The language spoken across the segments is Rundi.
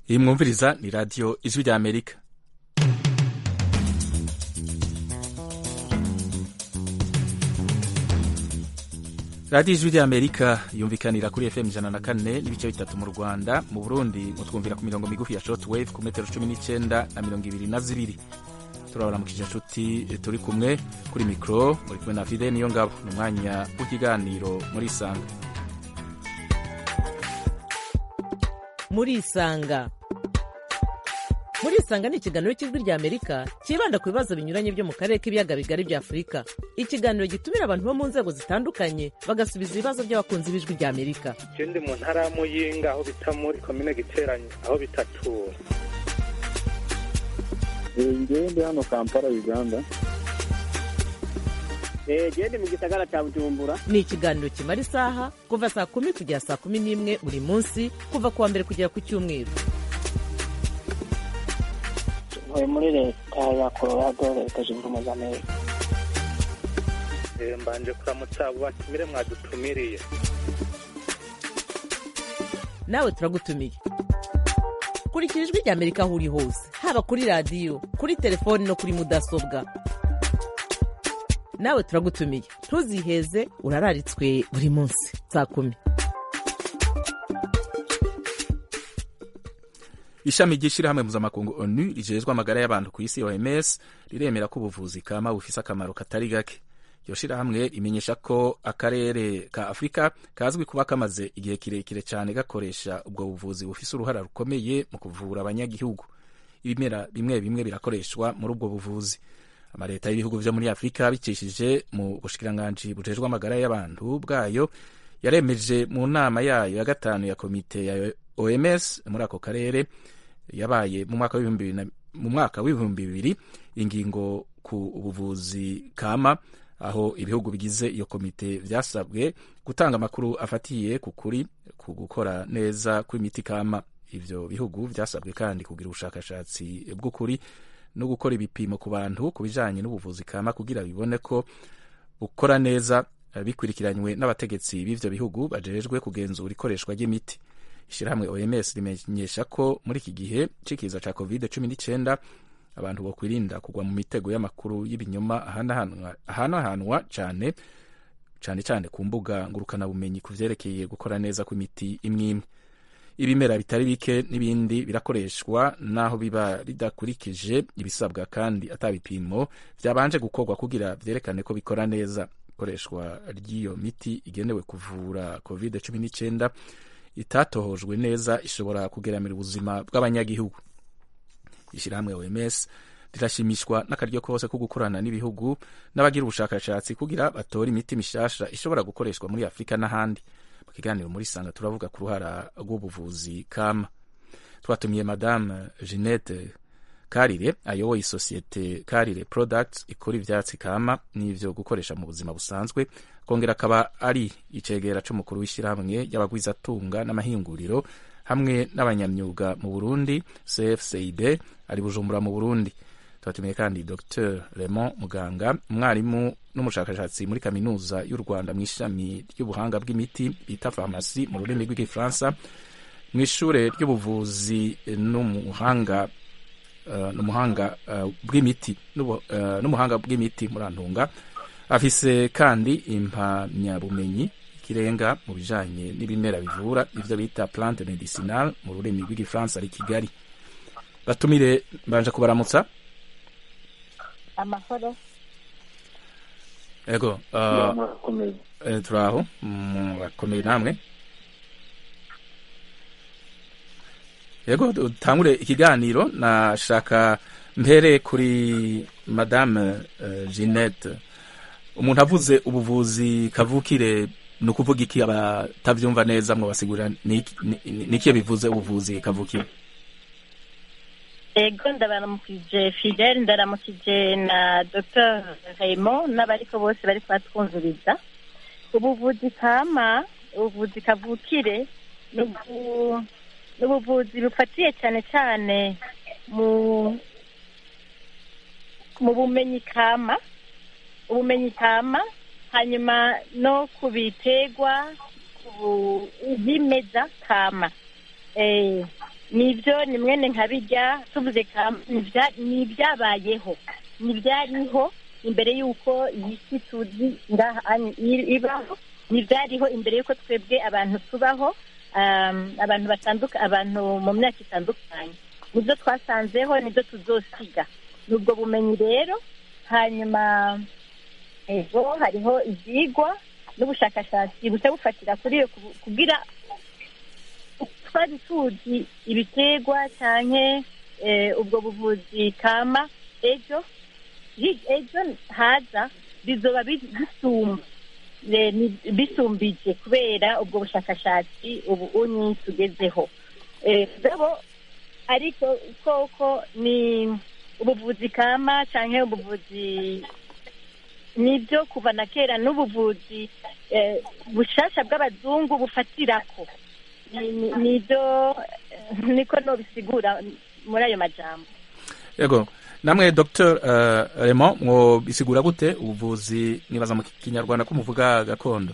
iyi mwumviriza ni radiyo ijwi rya amerika radiyo ijwi rya amerika yumvikanira kuri fm ijana na kane n'ibice bitatu mu rwanda mu burundi mutwumvira ku mirongo migufi ya short wave ku metero cumi n'icyenda na mirongo ibiri na zibiri turabaramukije inshuti turi kumwe kuri mikoro muri kumwe na fide niyo ngabo ni umwanya w'ikiganiro muri isanga muri isanga muri isanga ni ikiganiro cy'ijwi rya amerika cyibanda ku bibazo binyuranye byo mu karere k'ibiyaga bigari bya afurika ikiganiro gitumira abantu bo mu nzego zitandukanye bagasubiza ibibazo by'abakunzi b'ijwi rya amerika je ndi mu ntara ya muyinga aho bita muri komine giteranyo aho bitatura ngewe ndi hano kampala uganda gende mu gisagara cya bujumbura ni ikiganiro kimara isaha kuva saa kumi kugera saa kumi n'imwe buri munsi kuva ku wa mbere kugera ku cyumweru ntuye muri leta ya colorado leta zunze ubumwe za amerika Eh, mbanje kuramutsa abo batumire mwadutumiriye nawe turagutumiye kurikira ijwi rya amerika aho uri hose haba kuri radiyo kuri telefoni no kuri mudasobwa nawe turagutumiye ntuziheze urararitswe buri munsi saa kumi ishami ry'ishyirahamwe mpuzamakungu onu rijejwe amagara y'abantu ku isi oms riremera ko ubuvuzi kama bufise akamaro katari gake iryo shirahamwe rimenyesha ko akarere ka afurika kazwi kuba kamaze igihe kirekire cyane gakoresha ubwo buvuzi bufise uruhara rukomeye mu kuvura abanyagihugu ibimera bimwe bimwe birakoreshwa muri ubwo buvuzi amaleta y'ibihugu vyo muri afurika bicishije mu bushikiranganji bujejwe amagara y'abantu bwayo yaremeje mu nama yayo ya gatanu ya komite ya oms muri ako karere yabaye mu mwaka w'ibihumbi bibiri na- mu mwaka w'ibihumbi bibiri ingingo ku buvuzi kama aho ibihugu bigize iyo komite vyasabwe gutanga amakuru afatiye ku kuri ku gukora neza kw'imiti kama ivyo bihugu vyasabwe kandi kugira ubushakashatsi bw'ukuri no gukora ibipimo ku bantu ku bijanye n'ubuvuzi kama kugira bibone ko bukora neza eh, bikurikiranywe n'abategetsi b'ivyo bihugu bajejwe kugenzura ikoreshwa ry'imiti ishyirahamwe oms rimenyesha ko muri iki gihe c'ikiza ca covid cumi n'icyenda abantu bokwirinda kugwa mu mitego y'amakuru y'ibinyoma ahanahanwa- ahanahanwa cane cane cane ku mbuga ngurukanabumenyi ku vyerekeye gukora neza kw'imiti imwe imwe ibimera bitari bike n'ibindi birakoreshwa naho biba bidakurikije ibisabwa kandi ata bipimo vyabanje gukorwa kugira vyerekane ko bikora neza ikoreshwa ry'iyo miti igenewe kuvura covid cumi n'icyenda itatohojwe neza ishobora kugeramira ubuzima bw'abanyagihugu ishyirahamwe oms rirashimishwa n'akaryo kose ko gukorana n'ibihugu n'abagira ubushakashatsi kugira batore imiti mishasha ishobora gukoreshwa muri afurika n'ahandi mu kiganiro muri sanga turavuga ku ruhara rw'ubuvuzi kama twatumiye madame jeannette karire ayoboye isosiyete karire products ikora ivyatsi kama n'ivyo gukoresha mu buzima busanzwe kongera akaba ari icegera c'umukuru w'ishyirahamwe y'abagwizatunga n'amahinguriro hamwe n'abanyamyuga mu burundi cfcid ari bujumbura mu burundi twatumiye kandi dr raymond muganga umwarimu n'umushakashatsi muri kaminuza y'u rwanda mu ishami ry'ubuhanga bw'imiti bita farumasi mu rurimi rw'igifaransa mu ishure ry'ubuvuzi n'umuhanga uh, n'umuhanga uh, bw'imiti n'ubu- uh, n'umuhanga bw'imiti murantunga afise kandi impamyabumenyi ikirenga mu bijanye n'ibimera bivura ivyo bita plante medicinal mu rurimi rw'igifaransa ari kigali batumire mbanje kubaramutsa amahoro ego uh, murakomeye eh, turaho murakomeye namwe yego dutangure ikiganiro nashaka mpere kuri madame uh, jeannette umuntu avuze ubuvuzi kavukire ni ukuvuga iki abatavyumva neza mwabasigurira ni iki- ni- ni- nikiye bivuze ubuvuzi kavukire ego ndabaramukije fidele ndaramukije na dr raymond n'abariko bose bari kubatwumviriza ubuvuzi kama ubuvuzi kavukire ni ubu- ni ubuvuzi bufatiye cyane cyane mu mu bumenyi kama ubumenyi kama hanyuma no ku biterwa ku bu- ibimeza kama eh nibyo ni mwene nka bijya tuvuze kama ni ibya- ni ibyabayeho ni ibyariho imbere y'uko iyi si tuzi ngaha ani- i- ibaho ni ibyariho imbere y'uko twebwe abantu tubaho um, abantu batanduka abantu mu myaka itandukanye nibyo twasanzeho nibyo tuzosiga ni ubwo bumenyi rero hanyuma ego hariho ibyigwa n'ubushakashatsi buca bufatira kuri iyo kubu- kugira twari tuzi ibiterwa cyane ubwo buvuzi kama ejo hi- ejo haza bizoba bi- bisumba eh, ni- bisumbije kubera ubwo bushakashatsi ubu unyi tugezeho Eh, mugabo ariko koko ni ubuvuzi kama cyangwa ubuvuzi nibyo kuva na kera n'ubuvuzi eh, bushasha bw'abazungu bufatirako Ni- ni- nibyo eh, niko nobisigura muri ayo majambo yego namwe dr uh, Raymond mwo bisigura gute ubuvuzi nibaza mu kinyarwanda ko muvuga gakondo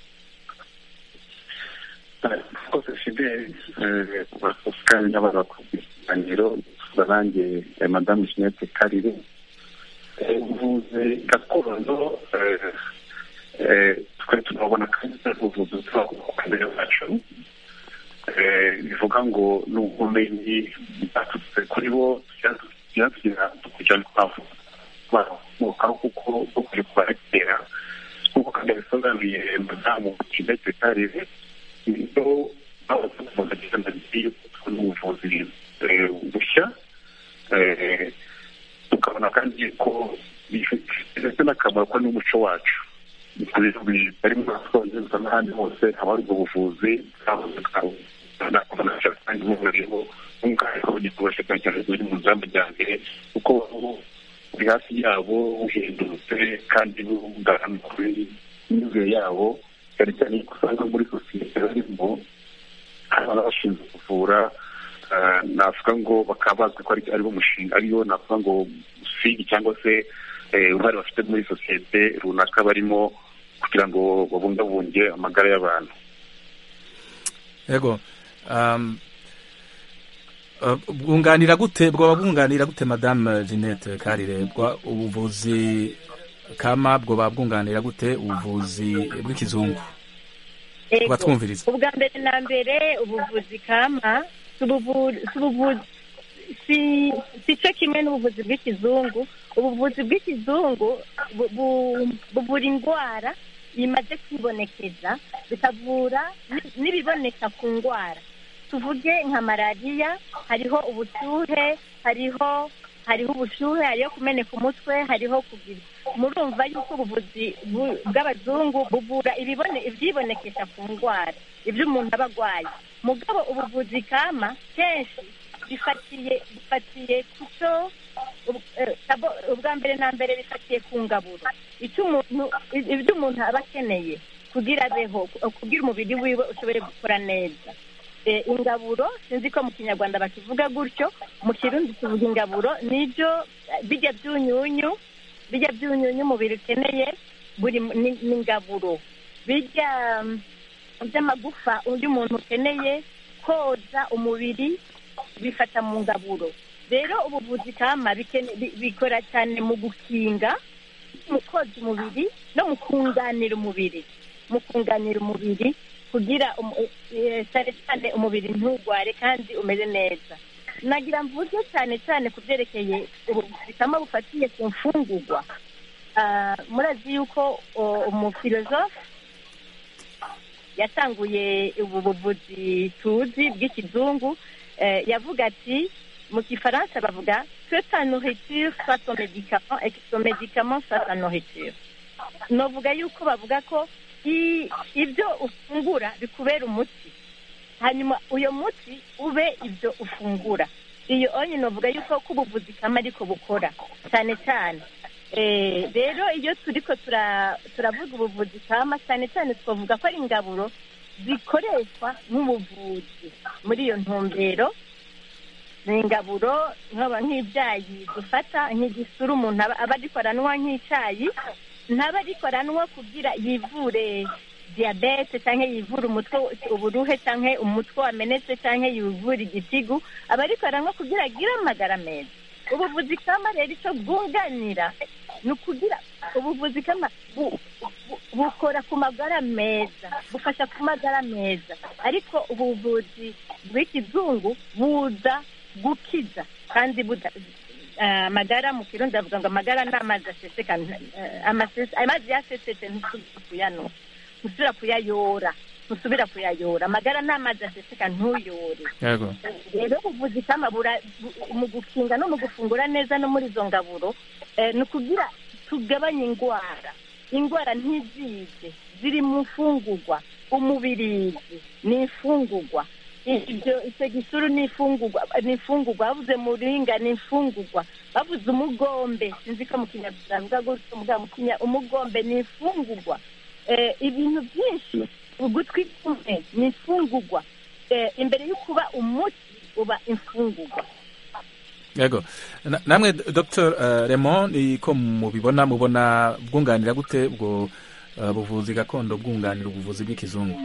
rwose fideli kandi n'abantu bakora ikiganiro tuvuga nanjye eh, madamu jeanette karire Eh, ubuvuzi gakondo eh, eh, twari tunabona kandi ari ubuvuzi bw'abakurambere bacu Eh, bivuga ngo ni ubumenyi bwaturutse kuri bo byatugira kugira ngo twavukaho kuko bwo kuri kuba kera nk'uko kandi yabisobanuye madamu jeanette karire ibyo abavuzi bagenda yuko n'ubuvuzi eh, bushya eh, tukabona kandi ko bifite n'akamaro ko n'umuco wacu bari mu bwongereza n'ahandi hose haba hari ubwo buvuzi bwabuze bwabonasha kandi buburiho nk'ubwari ko bugikoresha cyane cyane buri mu z'amajyambere kuko buri hafi yabo buhindutse kandi bugaragara kuri imyumvire yabo cyane cyane ko usanga muri sosiyete barimo hari abashinzwe kuvura eh, navuga ngo bakaba bazwi ko ari ariwo mushinga ariyo navuga ngo usigi cyangwa se eh, uruhare bafite muri sosiyete runaka barimo kugira ngo babungabunge amagara y'abantu yego um, uh, bwunganira gute bwoba bwunganira gute madame jeanette karire bwa ubuvuzi kama bwoba bwunganira gute ubuvuzi bw'ikizungu Ego. batwumviriza ubwa mbere na mbere ubuvuzi kama si ubuvu- si ubuvuzi si si cyo kimwe n'ubuvuzi bw'ikizungu ubuvuzi bw'ikizungu bu- bu- buvura indwara imaze kwibonekeza bikavura ni- n'ibiboneka ku ndwara tuvuge nka malariya hariho ubushyuhe hariho hariho ubushyuhe hariho kumeneka umutwe hariho kugira murumva yuko ubuvuzi bu- bw'abazungu buvura ibibone ibyibonekesha ku ndwara ibyo umuntu aba arwaye mugabo ubuvuzi kama kenshi bifatiye bifatiye ku cyo ub- eh, abo- ubwa mbere na mbere bifatiye ku ngaburo icyo umuntu ibyo umuntu aba akeneye kugira abeho kugira umubiri wiwe ushobore gukora neza Eh, ingaburo sinzi ko mu kinyarwanda bakivuga gutyo mu kirundi tuvuga ingaburo nibyo eh, bijya byunyunyu bijya byunyunyu umubiri ukeneye buri mu- ni ni ingaburo bijya mm, by'amagufa undi muntu ukeneye koza umubiri bifata mu ngaburo rero ubuvuzi kama bikene- bi- bikora cyane mu gukinga mu koza umubiri no mu kunganira umubiri mu kunganira umubiri kugira umu- eh, cyane cyane umubiri ntugware kandi umeze neza nagira mvuge cyane cyane ku byerekeye ubuvuzi kama bufatiye ku mfungurwa Ah, murazi yuko o, umufilozofe yatanguye ubu buvuzi tuzi bw'ikizungu eh, yavuga ati mu gifaransa bavuga que ta nourriture soit ton médicament et que ton médicament soit ta nourriture novuga yuko bavuga ko i- ibyo ufungura bikubera umuti hanyuma uyo muti ube ibyo ufungura iyo onye novuga yuko ko ubuvuzi kama ariko bukora cyane cyane Eh, rero iyo turiko tura- turavuga ubuvuzi kama cyane cyane twavuga ko ari ingaburo zikoreshwa nk'ubuvuzi muri iyo ntumbero ni ingaburo nkaba nk'ibyayi dufata nk'igisura umuntu aba aba ariko aranywa nk'icyayi ntaba ariko aranywa kugira yivure diyabete cyangwa yivura umutwe uburuhe cyangwa umutwe wamenetse cyangwa yivura igitigu aba ariko aranywa kugira agire amagara meza ubuvuzi kama rero icyo bwunganira ni ukugira ubuvuzi kama bu- bu- bukora ku magara meza bufasha ku magara meza ariko ubuvuzi bw'ikizungu buza gukiza kandi buda eh, amagara mu kirundi bavuga ngo amagara ni amazi aseseka eh, amase- amazi yasesetse ntusubira kuyanwa ntusubira kuyayora ntusubira kuyayora amagara ni amazi aseseka ntuyore yego rero ubuvuzi kama bura- bu- mu gukinga no mu gufungura neza no muri izo ngaburo eh, ni ukugira tugabanye indwara indwara ntizize ziri mu mfungurwa umubirizi ni imfungurwa ibyo icyo gisuru ni imfungurwa ni imfungurwa bavuze muringa ni imfungurwa bavuze umugombe sinzi ko mu kinyarwanda bavuga gutyo mugabo mu kinya umugombe ni imfungurwa Eh, ibintu byinshi ugutwi kumwe ni imfungurwa Eh, imbere yo kuba umuti uba imfungurwa yego Na- namwe dr uh, Raymond ni ko mubibona mubona bwunganira gute ubwo uh, buvuzi gakondo bwunganira ubuvuzi bw'ikizungu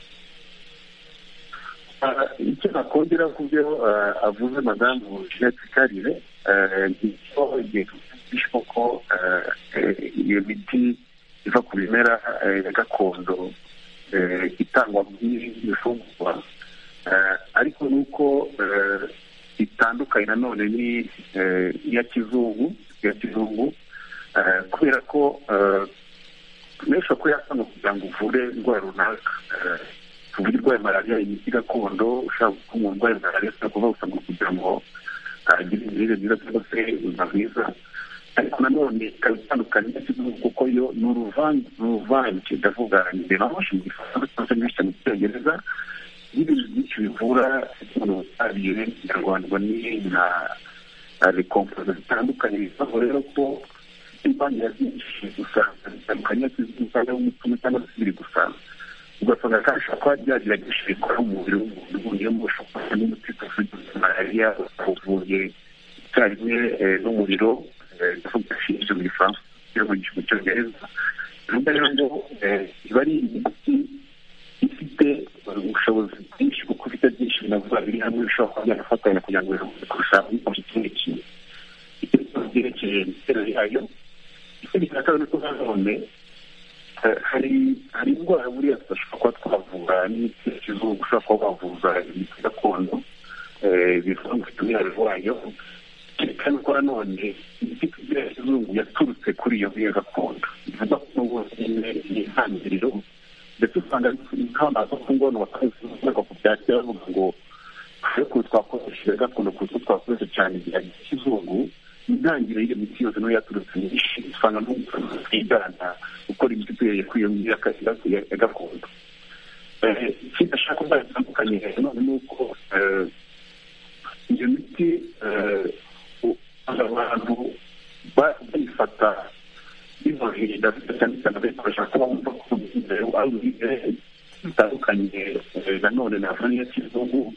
Ah, icyo nakongera ku byo ah, avuze madamu jeanette karire ah, ni cyo igihe tuvugisha ko ah, eh, iyo miti iva ku bimera eh, ya gakondo eh, itangwa nk'ibifungurwa Ah, ariko ni uko eh, itandukanye nanone ni eh, iya kizungu iya kizungu Ah, kubera ko ah, menshi ko yasanga kugira ngo uvure indwara runaka Ah, tuvuge urwaye malariya imiti gakondo ushaka ko umuntu urwaye malariya ushobora kuva usanga kugira ngo agire imirire myiza cyangwa se ubuzima bwiza ariko nanone ikaba itandukanye n'ikizungu kuko yo ni uruvange ni uruvange ndavuga njye nahoshi mu gifaransa cyangwa se nyinshi mu cyongereza n'ibintu byinshi bivura umuntu ubutabire mu kinyarwanda ngo ni nka rekompoza zitandukanye bivaho rero ko imbangira byinshi usanga zitandukanye n'ikizungu cyangwa umutima cyangwa se biri gusanga ugasanga kandi ushobora kuba byagerageje bikora mu mubiri w'umuntu uvuyemo ushobora kuba n'umuti ufite malariya uvuye icyarimwe eh, n'umuriro ndavuga ishinzwe mu gifaransa yo mu mu cyongereza bivuga rero ngo eh, iba ari imiti ifite eh, ubushobozi bwinshi kuko ifite byinshi binavuga biri hamwe bishobora kuba byanafatanya kugira ngo biruhuke kurusha ibikoresho ikindi kintu icyo kibazo byerekeye imiterere yayo ikindi cya kabiri ni uko nanone Eh, hari hari indwara buriya tudashobora kuba twavura n'imiti ya kizungu ushobora kuba wavuza imiti gakondo eh, bivuga ngo ufite umwihariko wayo kandi ko nanone imiti tugira ya kizungu yaturutse kuri iyo ngiyo gakondo bivuga ko n'ubu nyine ni intangiriro ndetse usanga nk'abantu ku ngono bakazivuga ku bya kera bavuga ngo ariko twakoresheje gakondo kuko twakoresha cyane igihe kizungu intangiriro y'iyo miti yose niyo yaturutse myinshi usanga twigana gukora imiti duhereye kuri iyo ngiyo ya- ya- ya gakondo Eh, ikindi ashaka kuba bitandukanye none ni uko eh, iyo miti eh, usanga abantu ba- bayifata biboroheye ndabona cyane cyane bayikoresha kuba bumva ko imbere ari uburyo bitandukanye eh, nanone na vaniya kizungu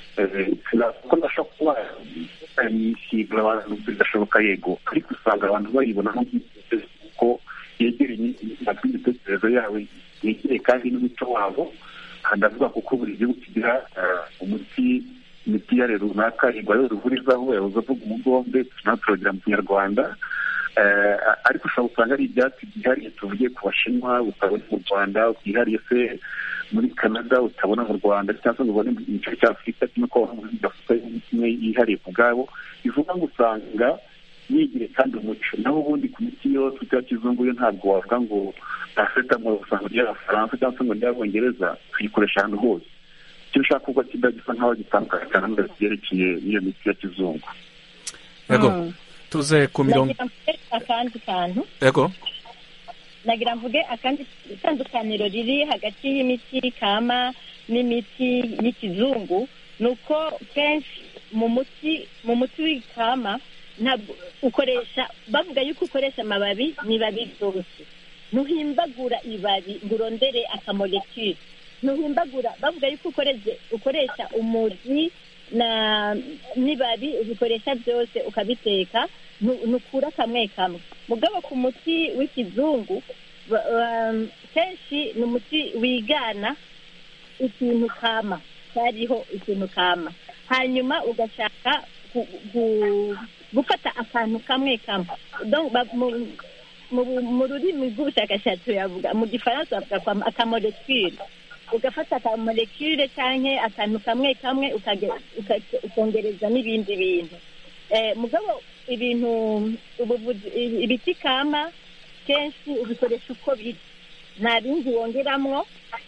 ko ndashobora kuba yisiga abantu bidashoboka yego ariko usanga abantu bayibona nk'ubwitegeko kuko yegereye imitekererzo yawe yegereye kandi n'umuco wabo aha ndavuga kuko buri gihugu kigira eh, umuti imiti yare runaka igwa ruvurizaho yahoze avuga umugombe natwe turagira mu kinyarwanda Eh, ariko ushobora gusanga ari ibyatsi byihariye tuvuge ku bashinwa utabona mu rwanda byihariye se muri canada utabona mu rwanda cyangwa se ngo ubone mu gice cya afurika kimwe ko gafite imwe yihariye ku bwabo bivuga ngo usanga yigire kandi umuco naho ubundi ku miti yose ya kizungu yo ntabwo wavuga ngo paracetamol usanga ry'abafaransa cyangwa se ngo ry'abongereza tuyikoresha ahantu hose icyo ushaka kuba kiba gisa nk'aho gitandukanye cyane n'ibyo byerekeye n'iyo miti ya kizungu yego Mm. tuze ku mirongo nagira mvuge akandi kantu yego nagira mvuge akandi itandukaniro riri hagati y'imiti kama n'imiti y'ikizungu ni uko kenshi mu muti mu muti w'ikama ntabwo ukoresha bavuga yuko ukoresha amababi n'ibabi byose ntuhimbagura ibabi ngo urondere akamolekire ntuhimbagura bavuga yuko ukoresha ukoresha umuzi na n'ibabi ubikoresha byose ukabiteka ntu- ntukura kamwe kamwe mugabo ku muti w'ikizungu ba- um, kenshi ni umuti wigana ikintu kama cyariho ikintu kama hanyuma ugashaka gu- gu- gufata akantu kamwe kamwe Donc, ba- mu- mu- mu rurimi rw'ubushakashatsi yavuga mu gifaransa bavuga kwa akamolekire ugafata akamolekire cyangwa akantu kamwe kamwe ukage- uka- ukongereza n'ibindi bintu Eh, mugabo ibintu ubuvuzi ibi- ibiti kama kenshi ubikoresha uko biri nta bindi wongeramwo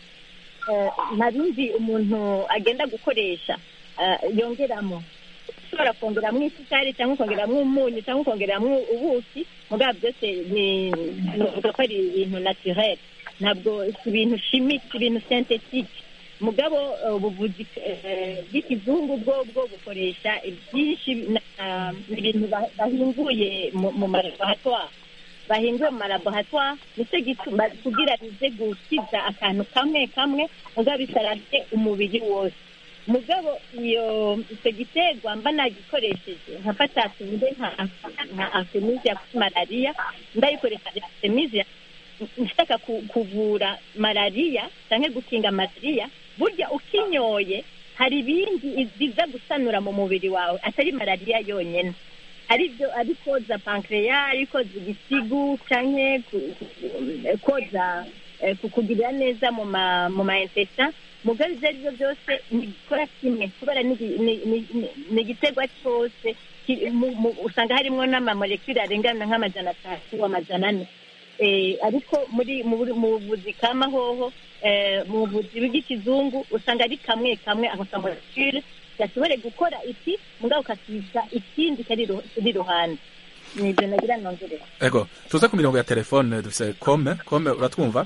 eh, nta bindi umuntu agenda gukoresha eh, yongeramo ushobora kongeramo isukari cyangwa ukongeramo umunyu cyangwa ukongeramo ubuki mugabo byose ni nuvuga ko ari ibintu naturel ntabwo si ibintu chimique si ibintu synthetique mugabo eh, ubuvuzi eh, bw'ikizungu bwo bwo bukoresha byinshi na- ibintu ba- bahinguye mu mu malaboratoire bahinguye mu malaboratoire nicyo gituma kugira bize gukiza akantu kamwe kamwe mugabo bisarabye umubiri wose mugabo iyo icyo giterwa mba nagikoresheje nkafata tuvuge nka nka artemisia kuri malariya ndayikoresha artemisia nshaka ku- kuvura malariya cyangwa gukinga malariya burya ukinyoye hari ibindi biza gusanura mu mubiri wawe atari malariya yonyine ari byo ari koza pankreya ari koza igisigu cyangwa ku- ku- koza eh, kukugirira neza mu ma mu ma intestin mugabo ibyo ari byo byose ntibikora kimwe kubera ni igi- ni- ni- ni- ni igiterwa cyose ki- mu- mu- usanga harimo n'amamolekule arengana nk'amajana atatu amajana ane Eh, ariko muri mu buri- mu buvuzi kama hoho eh, mu buvuzi bw'ikizungu usanga ari kamwe kamwe ako kamolekule gashobore gukora iki mugabo ukasiga ikindi kari iru- kiri iruhande ni ibyo nagira nongerera ego tuze ku mirongo ya telefone dufise kome kome uratwumva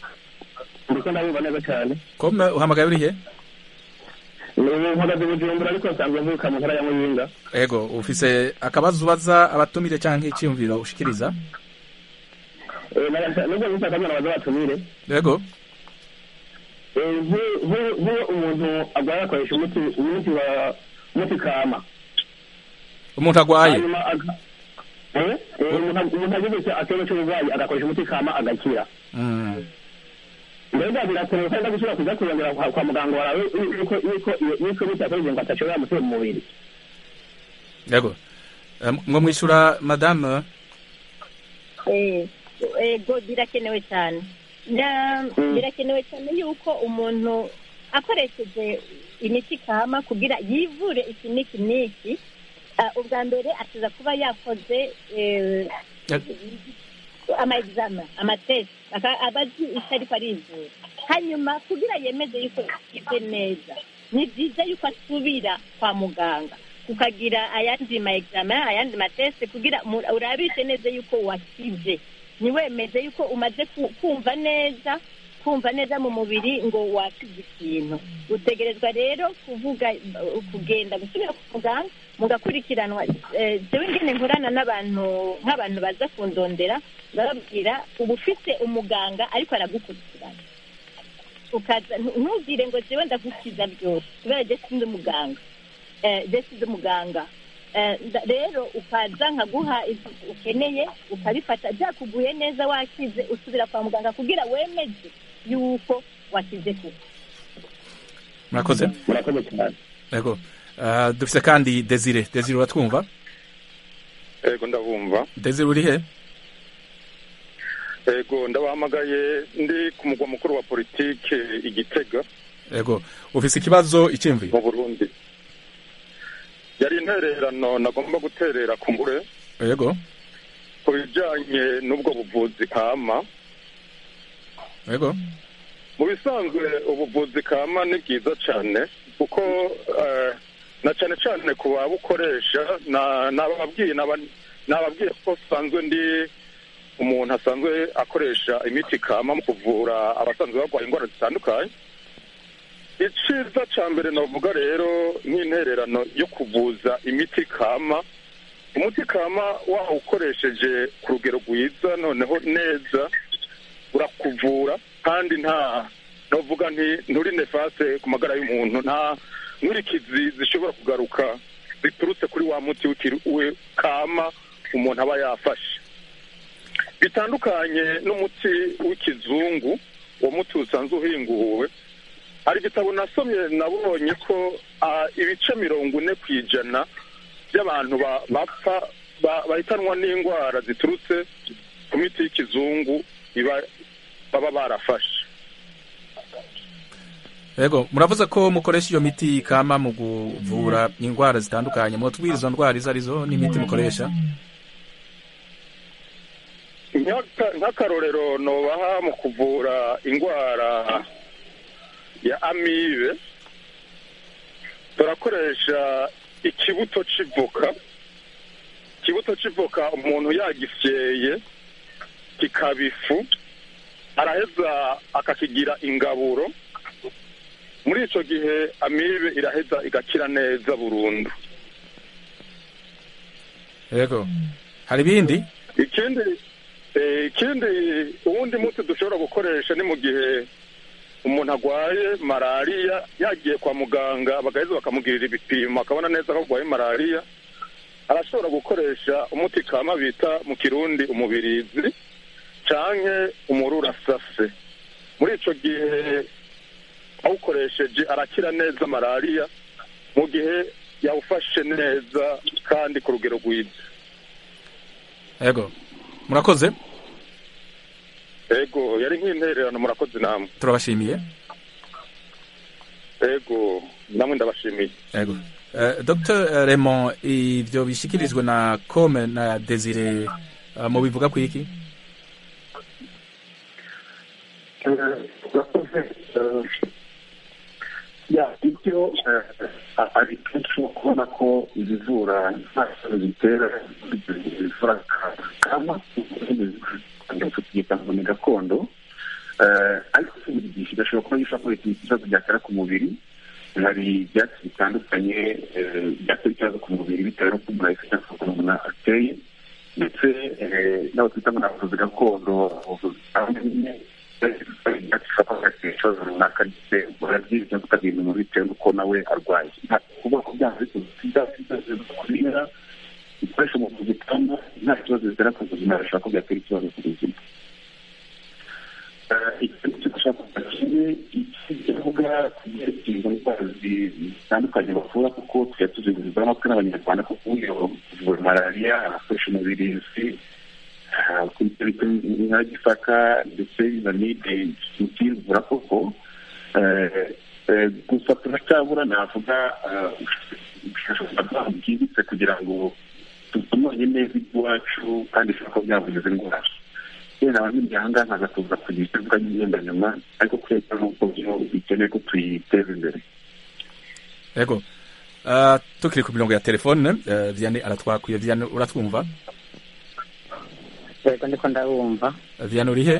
ndiko ndabumva neza cyane kome uhamagaye urihe mpagaze bujumbura ariko nsanzwe mvuka mu ntara ya muyinga ego ufise akabazo ubaza abatumire canke iciyumviro ushikiriza Eh, naga- nubwo nisa akabona baza batumire ego Eh, nk'u- nk'u- nk'iyo umuntu arwaye akoresha umuti umuti wa umuti kama umuntu agwaye hanyuma aga- Eh, eh, umuntu umuntu agize icyo- ikibazo cy'uburwayi agakoresha umuti kama agakira Mm. mbega birakenewe kandi gusubira kuza kurongera kwa kwa muganga wawe yuko yuko yuko imiti yakoresheje ngo atashobora gutera mu mubiri ego Eh, mwo mwishura madame Eh, ego birakenewe cyane Na- Mm. birakenewe cyane yuko umuntu akoresheje imiti kama kugira yivure iki n'iki n'iki ah, ubwa mbere akiza kuba yakoze eh, ama examen amatesi aka- aba azi icyo ariko arizura hanyuma kugira yemeze yuko yakize neza ni byiza yuko asubira kwa muganga ukagira ayandi ma examen ayandi matesi kugira mu- urabishe neza yuko wakize ntiwemeze yuko umaze ku- kumva neza kumva neza mu mubiri ngo wakize ikintu utegerezwa rero kuvuga uh, kugenda gusubira ku muganga mugakurikiranwa eh, jewe ngene nkorana n'abantu nk'abantu baza kundondera bababwira uba ufite umuganga ariko aragukurikirana ukaza ntu- ntubwire ngo jewe ndagukiza byose kubera je sindi umuganga eh, je sindi umuganga Eh, nda- rero ukaza nkaguha ibyo ukeneye ukabifata byakuguye neza wakize usubira kwa muganga kugira wemeze yuko wakize kuko murakoze murakoze cyane ego Eh, dufise kandi desire desire uratwumva ego ndabumva desire urihe ego ndabahamagaye ndi ku mugwa mukuru wa politike igitega ego ufise ikibazo iciyumviro mu burundi yari intererano nagomba guterera ku mbure ego ku bijyanye n'ubwo buvuzi kama ego mu bisanzwe ubuvuzi kama ni bwiza cyane kuko eh, na cyane cyane ku babukoresha na- nababwiye naba- nababwiye ko usanzwe ndi umuntu asanzwe akoresha imiti kama mu kuvura abasanzwe barwaye indwara zitandukanye iciza cya mbere navuga rero nk'intererano yo kuvuza imiti kama umuti kama wawukoresheje ku rugero rwiza noneho neza urakuvura kandi nta navuga nti nturi nefase ku magara y'umuntu nta nkurikizi zishobora kugaruka ziturutse kuri wa muti witiriwe kama umuntu aba yafashe bitandukanye n'umuti w'ikizungu uwo muti usanzwe uhinguwe hari igitabo nasomye nabonye ko ah, ibice mirongo ine ku ijana by'abantu ba- bapfa ba- bahitanwa n'indwara ziturutse ku miti y'ikizungu iba- baba barafashe yego muravuze ko mukoresha iyo miti kama mu kuvura indwara zitandukanye mutubwira izo ndwara izo arizo n'imiti mukoresha Nk'aka- nk'akarorero nobaha mu kuvura indwara ya amibe turakoresha ikibuto c'ivoka ikibuto c'ivoka umuntu yagisyeye kikaba ifu araheza akakigira ingaburo muri ico gihe amibe iraheza igakira neza burundu yego hari ibindi ikindi eh, ikindi uwundi muti dushobora gukoresha ni mu gihe umuntu arwaye malariya yagiye kwa muganga bagaheza bakamugirira ibipimo akabona neza ko arwaye malariya arashobora gukoresha umuti kama bita mu kirundi umubirizi canke umururasase muri ico gihe awukoresheje arakira neza malariya mu gihe yawufashe neza kandi ku rugero rwiza yego murakoze ego yari nk'intererano murakoze namwe turabashimiye ego namwe ndabashimiye yego Eh, dr raymond ivyo bishikirijwe na come na desire uh, mu bivuga ku iki ya ibyo ari kenshi kubona ko ibivura nta kibazo bitera bivura kama tukiyita ngo ni gakondo Eh, ariko si buri gihe gashobora kuba gishobora kubera ikibazo byatera ku mubiri hari ibyatsi bitandukanye eh, byatera ikibazo ku mubiri bitewe n'uko umuntu ahise cyangwa uko umuntu ateye ndetse eh, n'abo twita ngo ni abavuzi gakondo abavuzi bamwe bashobora ikibazo runaka ndetse barabyiza cyangwa ukagenda umuntu bitewe n'uko nawe arwaye nta kuvuga ko byaba bikoze kubera ibikoresho mu buvuzi kandi nta kibazo bitera ku buzima bishobora ko byatera ikibazo ku buzima ikintu cyo gushaka kuvuga kimwe iki kivuga ku byerekeye izo ndwara zitandukanye bavura kuko tujya tuzigurizwa amatwi n'abanyarwanda kuko uyo kuvura malariya abakoresha umubirizi kuri ibyo bita nka gisaka ndetse na mide ikivura koko gusa turacyabura navuga ubushakashatsi bwimbitse kugira ngo tutumanye neza iby'iwacu kandi bishobora kuba byavuza izi ndwara yenda abanyamiryango nkaza kuza kugira icyo mvuga ngenda nyuma ariko kubera n'uko byo bikeneye ko tuyiteza imbere yego uh, tukiri ku mirongo ya telefone uh, vianney aratwakuye vianney uratwumva yego ndiko ndabumva uh, vianney urihe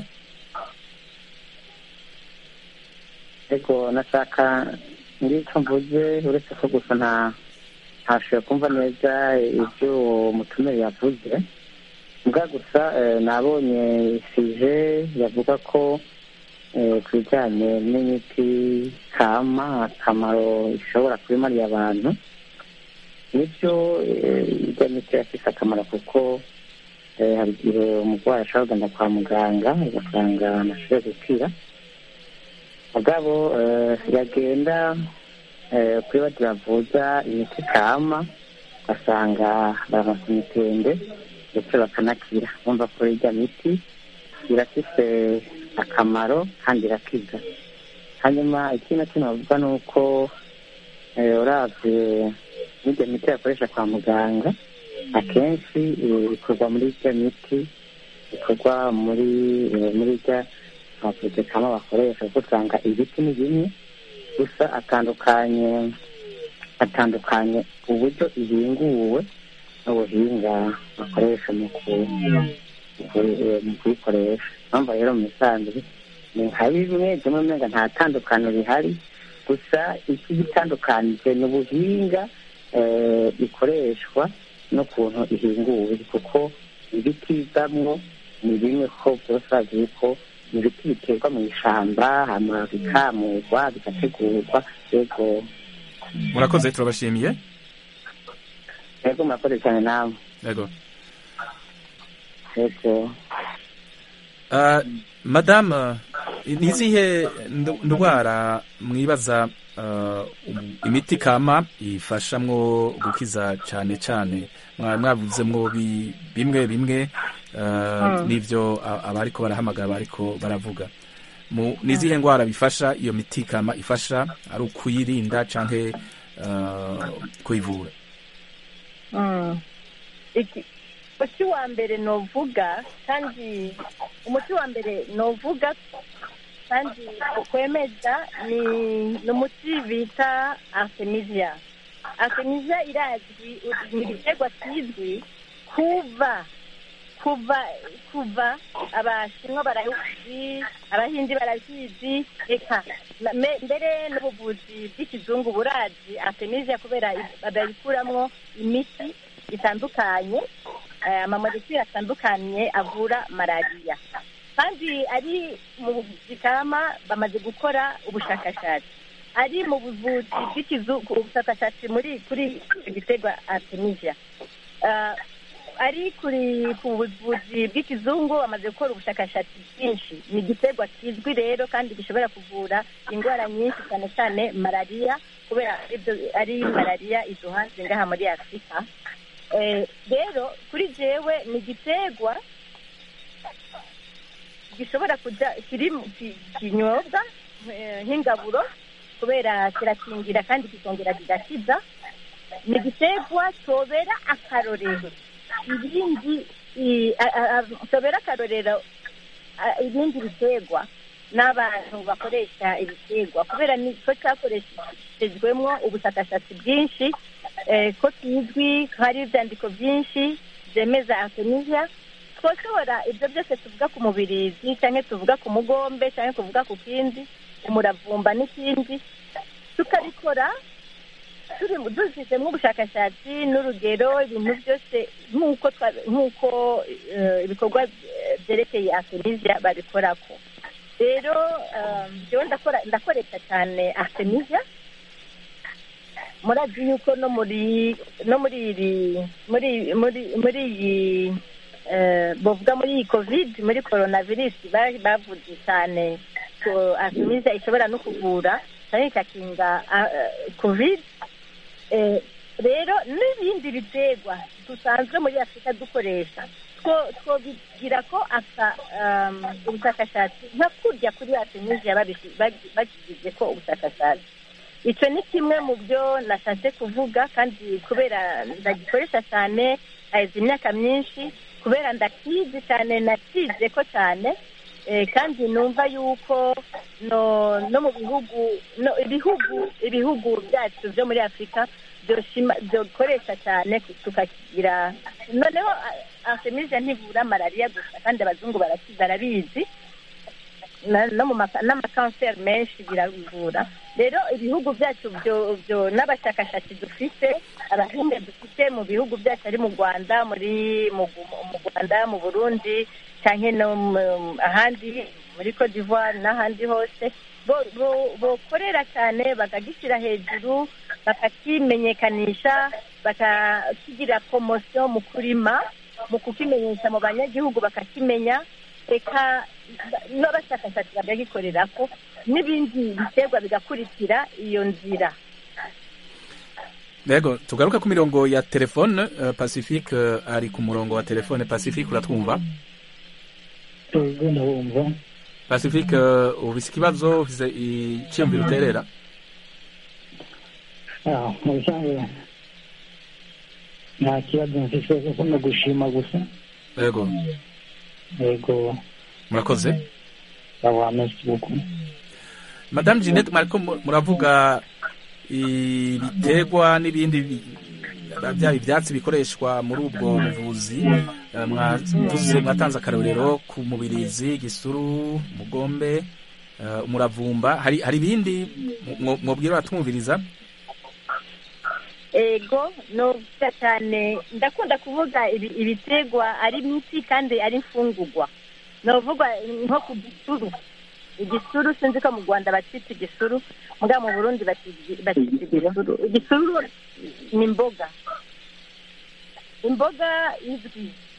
ariko nashaka ngicyo mvuze uretse ko gusa nta ntashoboye kumva neza ibyo uwo mutumire yavuze mbwa gusa eh, nabonye sije yavuga ko eh, ku bijyanye n'imiti kama akamaro ishobora kubimariye abantu nibyo eh, irya miti yafise akamaro kuko eh, hari igihe umurwayi ashobora kugenda kwa muganga ugasanga amashoboye gukira mugabo eh, yagenda eh, kuri bagira bavuza imiti kama ugasanga baramasa imitende ndetse bakanakira bumva ko irya miti irafise akamaro kandi irakiza hanyuma ikindi na kimwe bavuga ni uko eh, uravye n'irya miti bakoresha kwa muganga akenshi eh, ikorwa muri irya miti ikorwa muri eh, muri irya abavuzi kama bakoresha kuko usanga ibiti ni bimwe gusa atandukanye atandukanye uburyo ibinguwe n'ubuhinga bakoresha mu ku- mu ku- mu kuyikoresha mpamvu rero mu misanzwe ni nka bimwe bimwe umenga nta tandukaniro rihari gusa iki gitandukanije ni ubuhinga eh, ikoreshwa n'ukuntu ihinguwe kuko ibiti bivamwo ni bimwe ko byose bazi ko ibiti biterwa mu ishamba hama bikamurwa bigategurwa yego murakoze turabashimiye yego murakoze cyane namwe yego yego Uh, madame ni izihe ndu- ndwara mwibaza uh, um- imiti kama ifashamwo gukiza cyane cyane Mwa- mwavuzemwo bi- bimwe bimwe uh, n'ivyo a- abariko barahamagara bariko baravuga mu nizihe ndwara bifasha iyo miti kama ifasha ari ukuyirinda canke uh, kuyivura Mm. Iki- umuti wa mbere novuga kandi umuti wa mbere novuga kandi ukwemeza ni ni umuti bita artemisia artemisia irazwi ni igiterwa kizwi kuva kuva kuva abashinwa barabizi abahindi barabizi reka na- me- mbere n'ubuvuzi bw'ikizungu burazi artemisia kubera i- babikuramwo imiti itandukanye eh, amamolekule atandukanye avura malariya kandi ari mu buvuzi kama bamaze gukora ubushakashatsi ari mu buvuzi bw'ikizungu ubushakashatsi muri kuri icyo giterwa artemisia Eh, ari kuri ku buvuzi bw'ikizungu bamaze gukora ubushakashatsi bwinshi ni igiterwa kizwi rero kandi gishobora kuvura indwara nyinshi cyane cyane malariya kubera ibyo ari malariya iduhanze ngaha muri afurika Eh, rero kuri jewe ni igiterwa gishobora kuja kiri mu ki- kinyobwa eh, nk'ingaburo kubera kirakingira kandi kikongera kigakiza ni igiterwa tobera akarorero ibindi i- a- a- a- tobera akarorero a- ibindi biterwa n'abantu bakoresha ibiterwa kubera niko cyakoreshejwemo ubushakashatsi bwinshi eh, ko kizwi ko hari ibyandiko byinshi byemeza artemisia twoshobora ibyo byose tuvuga ku mubirizi cyangwa tuvuga ku mugombe cyangwa tuvuga ku kindi umuravumba n'ikindi tukabikora turi dushyizemo ubushakashatsi n'urugero ibintu byose nk'uko twa- nk'uko eh, ibikorwa eh, byerekeye artemisia babikorako rero eh, njyewe ndakora ndakoresha cyane artemisia murazi yuko no muri no muri iri muri muri muri iyi eh, bavuga muri iyi covid muri coronavirus ba- bavuze cyane ko artemisia ishobora no kuvura cyane ikakinga ah, eh, covid Eh, rero n'ibindi biterwa dusanzwe muri afurika dukoresha two twobigira ko aka um, ubushakashatsi nka kurya kuri artemisia babishi- bagi- bagize ko ubushakashatsi icyo ni kimwe mu byo nashatse kuvuga kandi kubera ndagikoresha cyane hahize imyaka myinshi kubera ndakizi cyane nakize ko cyane eh, kandi numva yuko no no mu bihugu no ibihugu ibihugu byacu byo muri afurika byoshima- byokoresha cyane tukakigira noneho a- artemisia ntivura malariya gusa kandi abazungu baraki- barabizi na- no mu maka- n'amakanseri menshi birabivura rero ibihugu byacu byo byo n'abashakashatsi dufite abahinga dufite mu bihugu byacu ari mu rwanda muri mu Gu- mu rwanda mu burundi cyangwa no mu- ahandi muri cote d'ivoire n'ahandi hose bo- bo- bokorera cyane bakagishyira hejuru bakakimenyekanisha bakakigira promosiyo mu kurima mu kukimenyesha mu banyagihugu bakakimenya reka n'abashakashatsi bakagikorera ko n'ibindi biterwa bigakurikira iyo nzira Yego tugaruka ku mirongo ya telefone uh, Pacifique uh, ari ku murongo wa telefone Pacifique uratwumva ubwo ndabumva Pacifique uh, ufise ikibazo ufise iciyumviro uterera Ah, mu bisanzwe nta kibazo mfise kuko no gushima gusa Yego yego murakoze aba merci beaucoup Madame Jeanette mwariko mu- muravuga ibiterwa n'ibindi bi- byaba ibyatsi bikoreshwa muri ubwo buvuzi eh, mwavuze mwatanze akarorero ku mubirizi gisuru mugombe eh, umuravumba hari hari ibindi mwo- mwobwira abatumviriza ego novuga cyane ndakunda kuvuga ibi- ibiterwa ari imiti kandi ari imfungurwa novuga nko ku gisuru igisuru sinzi ko mu rwanda bacita igisuru muga mu burundi bacita bacita igisuru igisuru ni imboga imboga izwi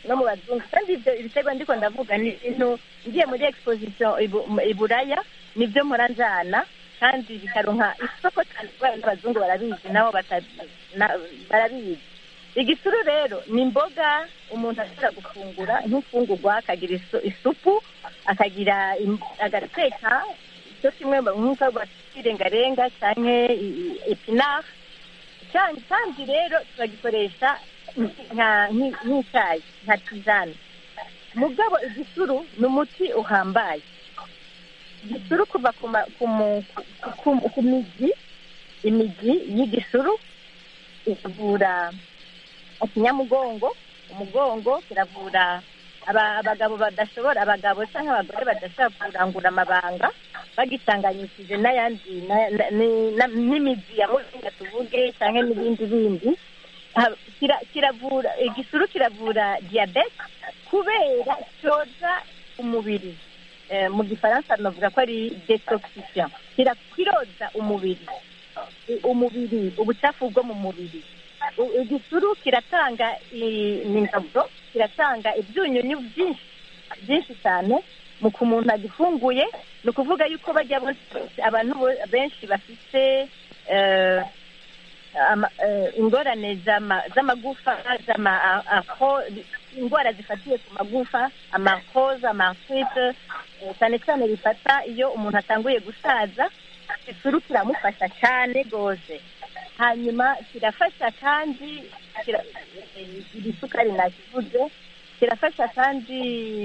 no mu bazungu kandi ibyo ibiterwa ndiko ndavuga ni ibintu ngiye muri exposition ibu- mu- i buraya nibyo mpora njana kandi bikaronka isoko cyane kubera n'abazungu barabizi nabo bata- na- barabizi igisuru rero ni imboga umuntu ashobora gufungura nk'imfungurwa akagira isu- isupu akagira im- agateka icyo kimwe nk'uko bakirengarenga cyangwa epinari kandi kandi rero turagikoresha nka- nki- nk'icyayi nka tizane mugabo igisuru ni umuti uhambaye igisuru kuva ku ma- ku mu- ku- ku- ku mizi imizi y'igisuru iravura ikinyamugongo umugongo kiravura aba- abagabo badashobora abagabo cyangwa abagore badashobora kurangura amabanga bagitanganyishije n'ayandi na- na- ni- na- n'imizi ya muringa tuvuge cyangwa n'ibindi bindi Ha- kira- kiravura igisuru kiravura diyabete kubera cyoza umubiri Eh, mu gifaransa navuga ko ari detoxifiant Kira- kiroza umubiri I- umubiri ubucafu bwo mu mubiri U- igisuru kiratanga i- ingaburo kiratanga ibyunyunyu byinshi byinshi cyane mu ku muntu agifunguye ni ukuvuga yuko bajya bose- abantu bo- benshi bafite eh, ama- eh, ingorane z'ama- z'amagufa z'ama- a- aho- indwara zifatiye ku magufa amakoza amarfite cyane cyane bifata iyo umuntu atanguye gusaza isuru kiramufasha cyane rwose hanyuma kirafasha kandi kira- eh, iri sukari nakivuze kirafasha kandi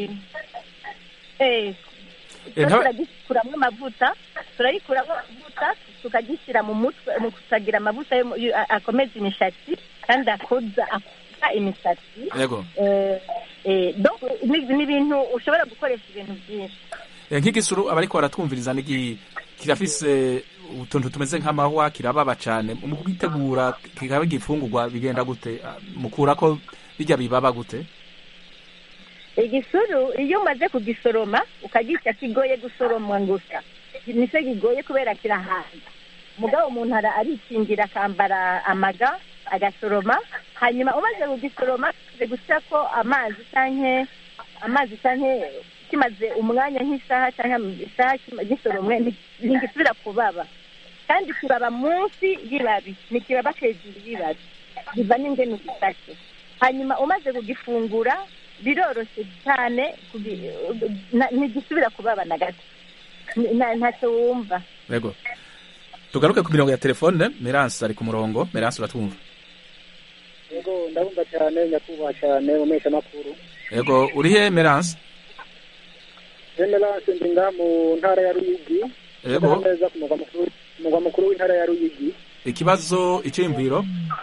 eh, Eh, nta- turagikuramo amavuta turayikuramo amavuta tukagishyira mu mutwe mu kusagira amavuta yo mu- yo- a- akomeza imishatsi kandi akoza akoza imisatsi yego Eh, eh, donc ni ni ibintu ushobora gukoresha ibintu byinshi Eh, nk'igisuru abariko baratwumviriza nigi kirafise utuntu tumeze nk'amahwa kirababa cane mu kugitegura kikaba igifungurwa bigenda gute Ah, mukurako bijya bibaba gute igisuru iyo umaze kugisoroma ukagica kigoye gusoromwa gusa nicyo kigoye kubera kirahaza mugabo umuntu ara- arikingira akambara amaga agasoroma hanyuma umaze kugisoroma kimaze guca ko amazi canke amazi canke kimaze umwanya nk'isaha canke isaha kima- gisoromwe nti- ntigisubira kubaba kandi kibaba munsi y'ibabi ntikibaba hejuru y'ibabi biva n'ingene ugisashe hanyuma umaze kugifungura biroroshye cyane kugi- na- ntigisubira kubaba na gato Ni- na- ntacyo wumva yego tugaruke ku mirongo ya telefone meranse ari ku murongo meranse uratwumva yego ndabumva cyane nyakubahwa cyane mu mpeshamakuru yego urihe meranse emerance ndi ngaha mu ntara ya ruyigi Yego. Ndaha neza ku mugwa mukuru ku mugwa mukuru w'intara ya ruyigi ikibazo iciyumviro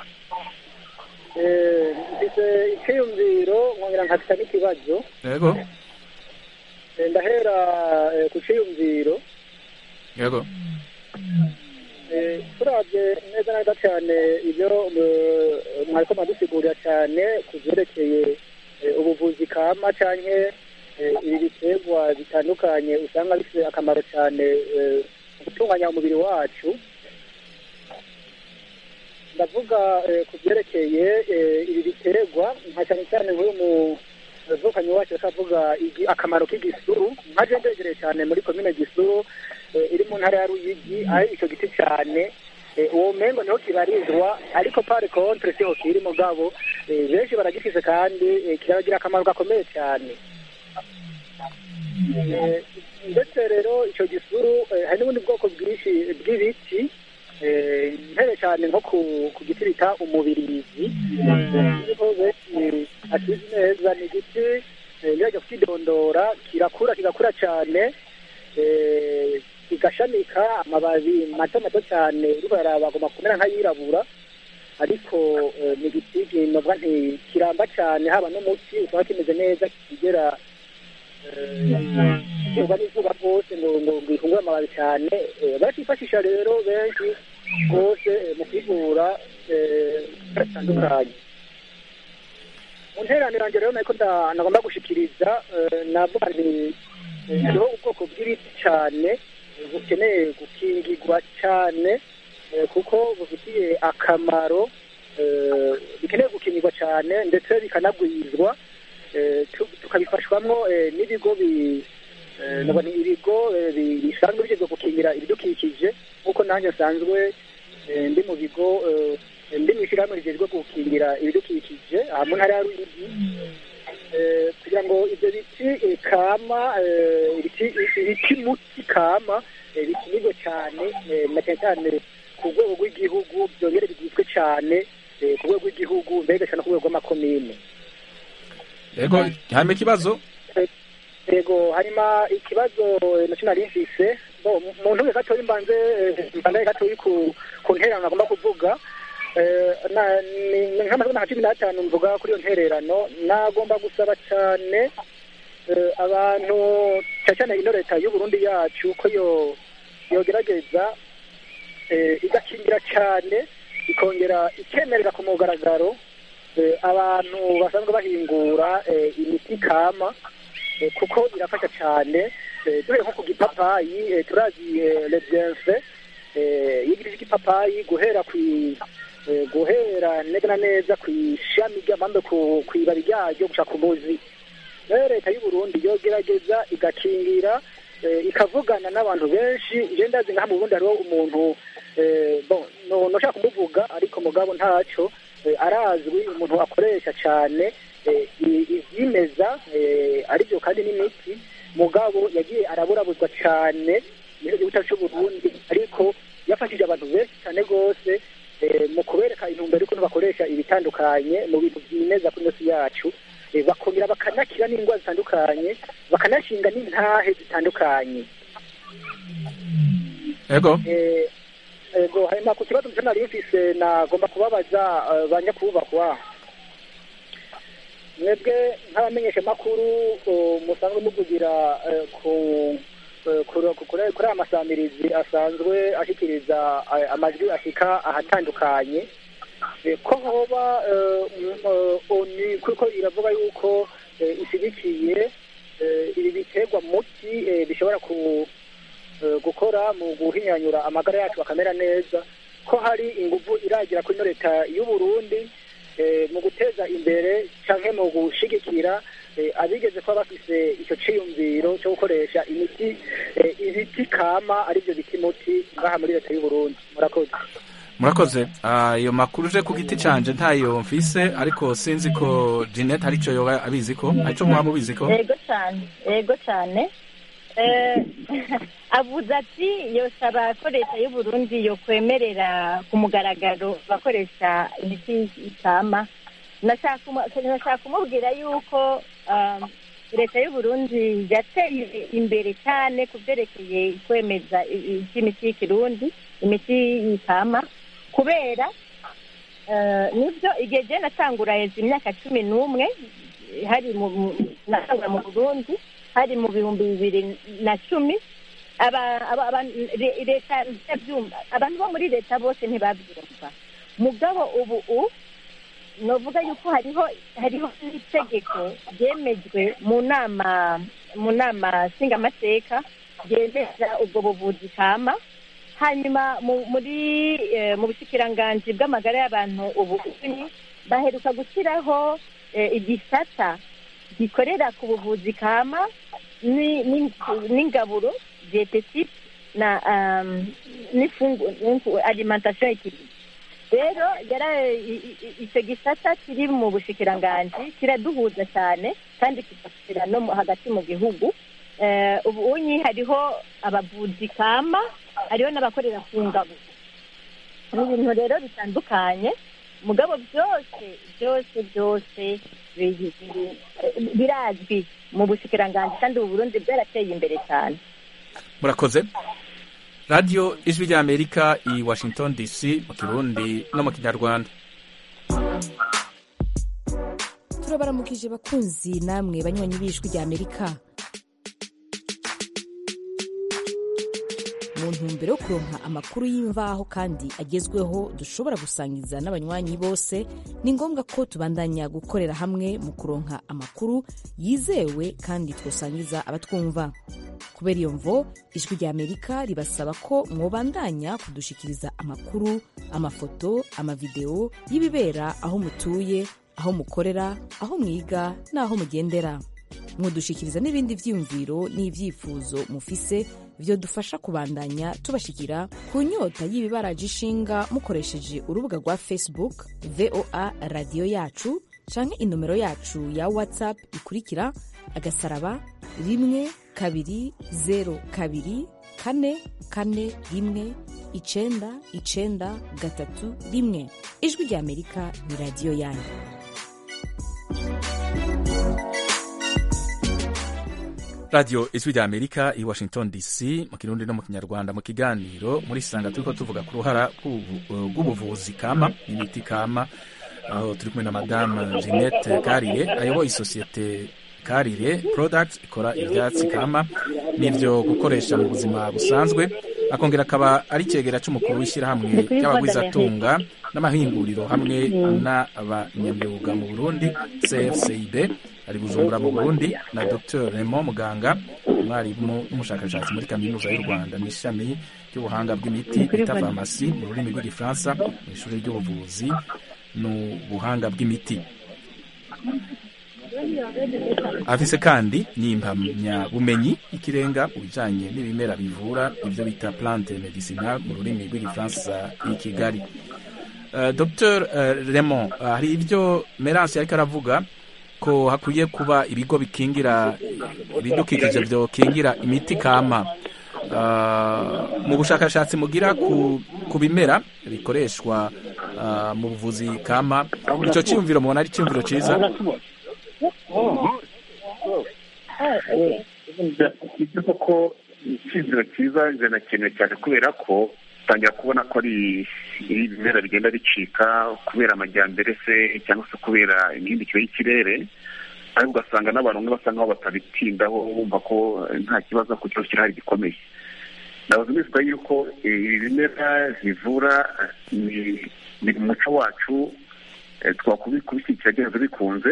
Eh, mfite icyiyumviro nkongera nkafite n'ikibazo yego Eh, ndahera eh, ku cyiyumviro yego Eh, turabye neza neza cyane ibyo eh, mwariko mwadusigurira cyane ku byerekeye eh, ubuvuzi kama canke eh, ibi biterwa bitandukanye usanga bifite akamaro cyane eh, mu gutunganya umubiri wacu ndavuga eh, ku byerekeye eh, ibi biterwa nka cyane cyane nk'uyu muvukanyi wacu akavuga igi- akamaro k'igisuru nkaje ndegereye cyane muri komine gisuru eh, iri mu ntara ya ruyigi aho icyo giti cyane eh, uwo mengo niho kibarizwa ariko pare contre siho kiri mugabo eh, benshi baragifise kandi eh, kiragira akamaro gakomeye cyane Eh, ndetse rero icyo gisuru eh, hari n'ubundi bwoko bwinshi bw'ibiti eh, mpere cyane nko ku ku giti bita umubirizi niho benshi akizi neza ni igiti eh, nirajya kukidondora kirakura kigakura cyane eh, kigashamika amababi mato mato cyane uriko yaraba agomba kumera nk'ayirabura ariko eh, ni igiti kinobwa nti kiramba cyane haba n'umuti usanga kimeze neza kigera izuba n'izuba rwose ngo ngo ngikungure amababi cyane eh, barakifashisha rero benshi rwose eh, mu kwivura eh, bitandukanye mu nteraniro yanjye rero nako nda- nagomba gushikiriza eh, navuga nti eh, hariho ubwoko bw'ibiti cyane eh, bukeneye gukingirwa cyane eh, kuko bufitiye akamaro eh, bikeneye gukingirwa cyane ndetse bikanagwizwa eh, tu- tukabifashwamwo eh, n'ibigo bi eh, nubwo ni ibigo eh, bi- bisanzwe bishinzwe gukingira ibidukikije nk'uko nanjye nsanzwe eh, ndi mu bigo eh, ndi mu ishyirahamwe rijejwe gukingira ibidukikije aha mu ntara ya Ruyigi eh, kugira ngo ibyo biti eh, kama eh, ibiti ibiti muti kama eh, bikinirwe cyane eh, na cyane cyane ku rwego rw'igihugu byongere bigizwe cyane eh, ku rwego rw'igihugu mbega cyane ku rwego rw'amakomine yego hanyuma ikibazo yego hanyuma ikibazo eh, nacyo nari mfise bo mu- mu ntuye gatoya mbanze eh, mbanze gatoya ku ku ntererano agomba kuvuga Eh, na- ni- ni nk'amasegonda nka cumi n'atanu mvuga kuri iyo ntererano nagomba gusaba cyane eh, abantu cyane cyane ino leta y'u Burundi yacu ko yo yogerageza eh, igakingira cyane ikongera ikemerera ku mugaragaro eh, abantu basanzwe bahingura eh, imiti kama eh, kuko irafasha cyane eh, duhere nko ku gipapayi eh, turazi eh, le bienfait eh, y'igiti cy'igipapayi guhera ku eh, guhera neza na neza ku ishami ry'amambe ku ku ibabi ryaryo gushaka umuzi rero leta y'u Burundi yogerageza igakingira eh, ikavugana n'abantu benshi je ndazi ngaha mu Burundi hariho umuntu eh, bon no noshaka kumuvuga ariko mugabo ntaco eh, arazwi umuntu akoresha cyane eh, i- ivyimeza eh, arivyo kandi n'imiti mugabo yagiye araburabuzwa cyane mu gihugu cyacu cy'u Burundi ariko yafashije abantu benshi cyane rwose eh, mu kubereka intumbero y'ukuntu bakoresha ibitandukanye mu bintu byimeza kuri inosi yacu eh, bakongera bakanakira n'indwara zitandukanye bakanashinga n'intahe zitandukanye yego Eh, ego hanyuma ku kibazo mutwe nari mfise nagomba kubabaza eh, ba nyakubahwa mwebwe nk'abamenyesha makuru musanzwe muvugira eh, ku eh, kuri kuri- kuri aya masamirizi asanzwe ashikiriza eh, amajwi ashika ahatandukanye Eh, ko hoba eh, m- eh, oni kuko iravuga yuko eh, ishyigikiye eh, ibi biterwa muti eh, bishobora ku eh, gukora mu guhinyanyura amagara yacu akamera neza ko hari ingufu iragira kuri ino leta y'u Burundi eh, mu guteza imbere canke mu gushigikira eh, abigeze kuba bafise ico ciyumviro cyo gukoresha imiti eh, ibiti kama arivyo biti muti ngaha muri leta y'u Burundi murakoze murakoze Ah, ayo makuru uje ku giti canje ntayo mfise ariko sinzi ko Jeanette hari ico yoba abizi ko arico mwaba mubizi ko yego cyane yego cyane Eh, avuze ati yosaba ko leta y'u Burundi yokwemerera ku mugaragaro bakoresha imiti ikama nashaka kumu- nashaka kumubwira yuko um, leta y'u Burundi yateye imbere cyane ku byerekeye kwemeza i- i- iby'imiti y'ikirundi imiti ikama kubera eh, nibyo igihe je natangura heza imyaka cumi n'umwe hari mu mu- natangura mu burundi hari mu bihumbi bibiri na cumi aba- aba- aba- le- leta ntiyabyumva abantu bo muri leta bose ntibabyumva mugabo ubu u novuga yuko hariho hariho n'itegeko ryemejwe mu nama mu nama nshingamateka ryemeza ubwo buvuzi kama hanyuma mu- muri eh, mu bushikiranganji bw'amagara y'abantu ubu uni baheruka gushyiraho eh, igisata gikorera ku buvuzi kama ni- ni- n'ingaburo dietetique na um, n'ifungu n'infu- alimentation équilibrée rero yara i- i- icyo gisata kiri mu bushikiranganji kiraduhuza cyane kandi kigashira no mu- hagati mu gihugu Eh, ubu unyi hariho abavuzi kama hariho n'abakorera ku ngabo ni ibintu rero bitandukanye mugabo byose byose byose biri- biri- birazwi mu bushikiranganji kandi ubu burundi bwarateye imbere cyane murakoze radiyo ijwi ry'amerika i washington dc mu kirundi no mu kinyarwanda turabaramukije bakunzi namwe banywanyi b'ijwi rya amerika mu ntumbero yo kuronka amakuru y'imvaho kandi agezweho dushobora gusangiza n'abanywanyi bose ni ngombwa ko tubandanya gukorera hamwe mu kuronka amakuru yizewe kandi twosangiza abatwumva kubera iyo mvo ijwi rya amerika ribasaba ko mwobandanya kudushikiriza amakuru amafoto amavideo y'ibibera aho mutuye aho mukorera aho mwiga n'aho mugendera mwodushikiriza n'ibindi vyiyumviro n'ivyifuzo mufise vyodufasha kubandanya tubashikira ku nyota y'ibibaraje ishinga mukoresheje urubuga rwa facebook voa radiyo yacu canke inomero yacu ya whatsapp ikurikira agasaraba rimwe kabiri zero kabiri kane kane rimwe icenda icenda gatatu rimwe ijwi rya amerika ni radiyo yanyu radiyo ijwi rya amerika i washington dc mu kirundi no mu kinyarwanda mu kiganiro muri sanga turiko tuvuga ku ruhara rw'ubu- rw'ubuvuzi kama imiti kama aho turi kumwe na madamu jeannette karire ayoboye isosiyete karire products ikora ivyatsi kama n'ivyo gukoresha mu buzima busanzwe akongera akaba ari icegera c'umukuru w'ishyirahamwe ry'abagwizatunga n'amahinguriro hamwe n'abanyamyuga mu burundi cfcib ari bujumbura mu burundi na dr raymond muganga umwarimu n'umushakashatsi muri kaminuza y'u rwanda mu ishami ry'ubuhanga bw'imiti bita farumasi mu rurimi rw'igifaransa mu ishuri ry'ubuvuzi n'ubuhanga bw'imiti afise kandi n'impamyabumenyi y'ikirenga mu bijanye n'ibimera bivura ivyo bita plante medicinal mu rurimi rw'igifaransa i kigali uh, dr uh, raymond uh, hari ivyo merance yariko aravuga ko hakwiye kuba ibigo bikingira ibidukikije vyokingira imiti kama Uh, mu bushakashatsi mugira ku, ku bimera bikoreshwa uh, mu buvuzi kama ico ciyumviro mubona ari ciyumviro ciza ibyo koko icyizere cyiza binakenewe cyane kubera ko utangira kubona ko ari ibimera bigenda bicika kubera amajyambere se cyangwa se kubera imihindukire y'ikirere ariko ugasanga n'abantu bamwe basa nkaho batabitindaho bumva ko nta kibazo ku kibazo kirahari gikomeye ndabaza neza yuko ibi bimera bivura ni mu muco wacu twakubishyigikira byanze bikunze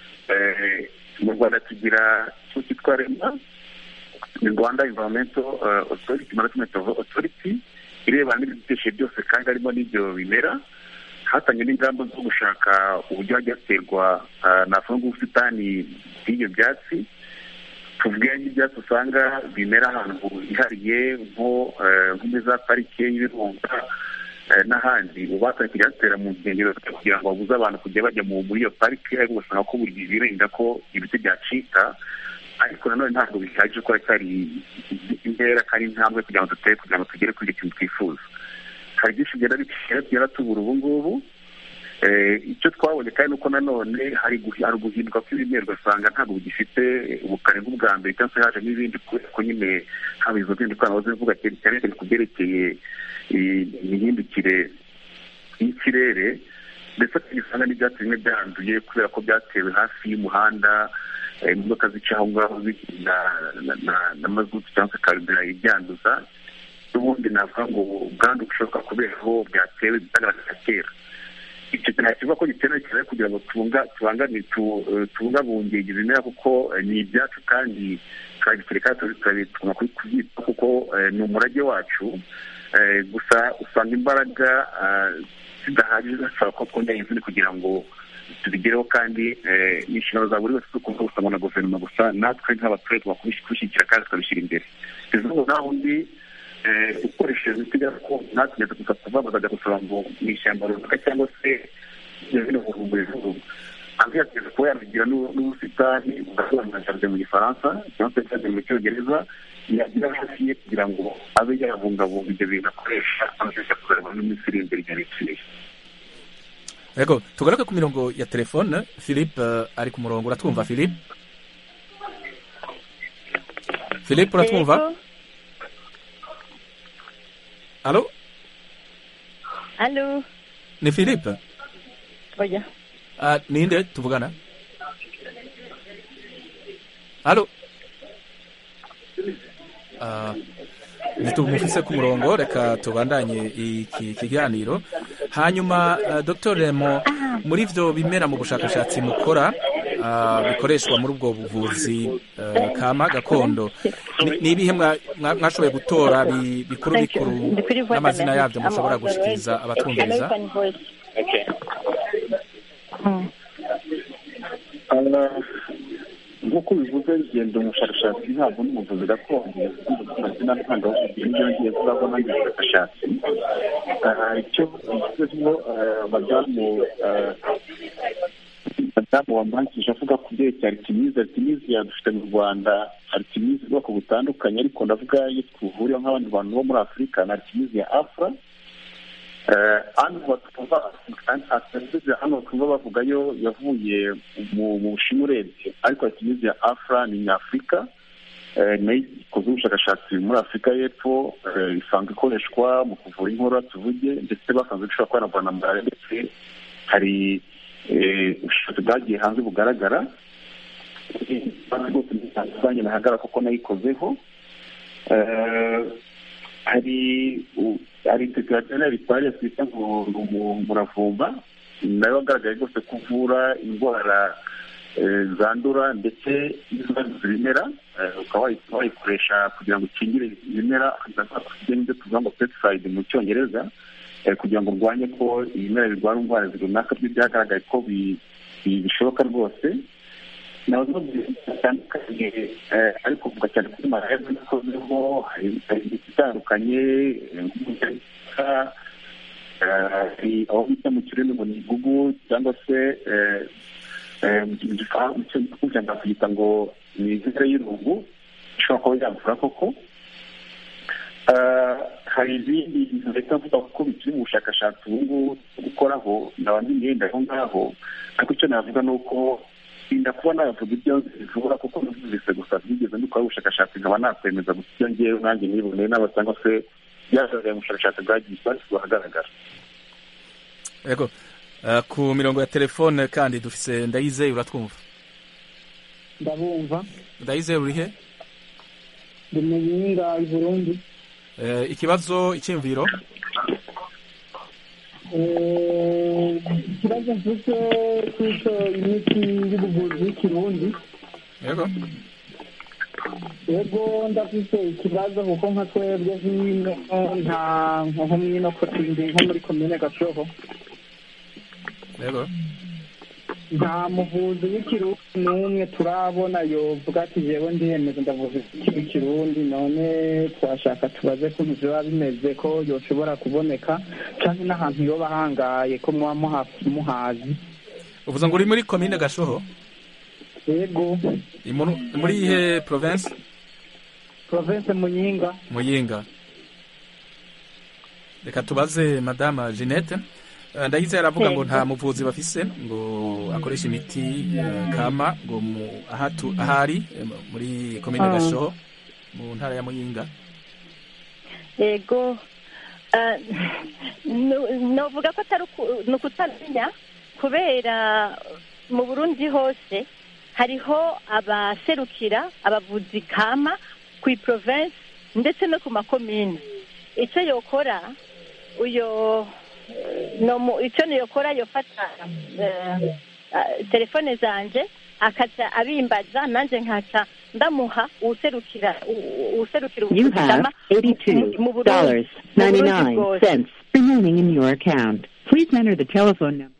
mu rwanda tugira icyo cyitwa rema ni rwanda environmental authority management authority irebana n'ibidukikije byose kandi harimo n'ibyo bimera hatanye n'ingamba zo gushaka uburyo hajya haterwa navuga ubusitani bw'ibyo byatsi tuvuge n'ibyatsi usanga bimera ahantu hihariye nko muri za parike y'ibirunga n'ahandi ubu batangiye kujya batera mu nkengero kugira ngo babuze abantu kujya bajya muri iyo parike ariko ugasanga ko buri birinda ko ibiti byacika ariko nanone ntabwo bihagije ko hari intera kandi intambwe kugira ngo dutere kugira ngo tugere kuri icyo kintu twifuza hari byinshi bigenda bigenda tubura ubu ngubu icyo twabonye kandi nuko nanone hari uguhinduka kw'ibimera ugasanga ntabwo bigifite ubukare nk'ubwa mbere cyangwa se haje n'ibindi kubera ko nyine haba izo zindi ikoranabuhanga zivuga cyane cyane ku byerekeye imihindukire y'ikirere ndetse tugisanga n'ibyatsi bimwe byanduye kubera ko byatewe hafi y'umuhanda imodoka zica aho ngaho na mazutu cyangwa se karubira ibyanduza n'ubundi navuga ngo ubwandu bushoboka kubera aho byatewe bitagaragara kera icyo kintu kivuga ko gikenewe cyane kugira ngo tubungabunge ibimera kuko ni ibyacu kandi turagikireka tukabituma kubyitaho kuko ni umurage wacu gusa usanga imbaraga zidahagije zisaba ko twongera izindi kugira ngo tubigereho kandi ni inshingano za buri wese zo kuvuga gusa ngo na guverinoma gusa natwe nk'abaturage kubishyigikira kandi tukabishyira imbere izuba naho undi ukoresheje imiti gakondo natwe gusa kuva bazajya gusaba ngo mu ishyamba runaka cyangwa se bino buvumbura izuba hanze yateza kuba yanagira n'ubusitani bwasobanura jaride mu gifaransa cyangwa se jaride mu cyongereza yagira hafi ye kugira ngo abe yabungabunga ibyo bintu akoresha amashusho kuzareba n'iminsi iri imbere igihe bipfiriye yego tugaruke ku mirongo ya telefone philippe ari ku murongo uratwumva philippe philippe uratwumva alo alo ni philippe oya uh, ninde tuvugana alo uh, ntitumufise ku murongo reka tubandanye iki kiganiro hanyuma uh, dr remo muri vyo bimera mu bushakashatsi mukora uh, bikoreshwa muri ubwo buvuzi uh, kama gakondo ni ibihe mwashoboye gutora bikuru bikuru n'amazina yabyo mushobora gushikiriza abatwumviriza nk'uko bivuze ngenda umushakashatsi ntabwo n'umuvuzi gakondo amazina ntanga ibyo ngiye kuzabona ndi umushakashatsi icyo bivuzeho madamu madamu wambangije avuga ku byerekeye aritimizi aritimizi yadufite mu rwanda aritimizi ubwoko butandukanye ariko ndavuga iyo twuvuriye nk'abandi bantu bo muri afurika na aritimizi ya afura hano batumva hano twumva bavuga yo yavuye mu bushinwa urebye ariko aritimizi ya afura ni nyafurika nayo ikoze ubushakashatsi muri afurika y'epfo isanzwe ikoreshwa mu kuvura inkorora tuvuge ndetse basanzwe ishobora kuba yanavura na malariya ndetse hari ubushakashatsi bwagiye hanze bugaragara rwose ntitandukanye nahagarara kuko nayikozeho hari hari tekirateri twari twita ngo ni umuravumba nayo wagaragaye rwose ko uvura indwara zandura ndetse n'izanduza ibimera ukaba wayikoresha kugira ngo ukingire ibimera ibyo tuvuga ngo pesticide mu cyongereza kugira ngo urwanye ko ibimera birwara indwara runaka byo byagaragaye ko bishoboka rwose nazo zitandukanye ariko kuvuga cyane kuri malariya zikozeho hari imiti itandukanye hari aho bita mu kirimi ngo ni igugu cyangwa se mu gifaransa nakuyita ngo ni inzira y'irungu ishobora kuba yavura koko hari ibindi bintu leta mvuga kuko bikiri mu bushakashatsi ubu ngubu gukoraho ndaba ngenda aho ngaho ariko icyo navuga ni uko inda kuba navuga ibyo bivura kuko numvise gusa byigeze mbikora ubushakashatsi nkaba nakwemeza gusa ibyo ngewe nanjye niboneye n'aba cyangwa se byagaragaye mu bushakashatsi bwagiye bwashyizwe ahagaragara yego ku mirongo ya telefone kandi dufise ndayizeye uratwumva ndabumva ndayizeye urihe ndi mu yinga i burundi ikibazo icyumviro ikibazo mfite cy'uko imiti y'ubuvuzi y'ikirundi yego yego ndafite ikibazo kuko nka twebwe hino nta nko mwino kotindi nko muri komine gashoho yego nta muvuzi w'ikirundi n'umwe turabona yovuga ati jewe ndiyemeza ndavuza ikirundi none twashaka tubaze ko biba bimeze ko yoshobora kuboneka cyangwa n'ahantu yoba ahangaye ko muba muhazi uvuze ngo uri muri komine gashoho yego muri ihe province province muyinga muyinga reka tubaze madame jeannette ndahize aravuga ngo nta muvuzi bafise ngo akoresha imiti kama ngo ahari muri komine gashoho mu ntara ya muyinga yego novuga ko atari ukutamenya kubera mu burundi hose hariho abaserukira abavuzi kama ku province ndetse no ku makomine icyo yokora uyo icyo niyokora yofata telefone zanje akaca abimbaza nanjye nkaca ndamuha uwuserukira uwuserukira ubuzima mu burundi bwose remaining in your account. Please enter the telephone number.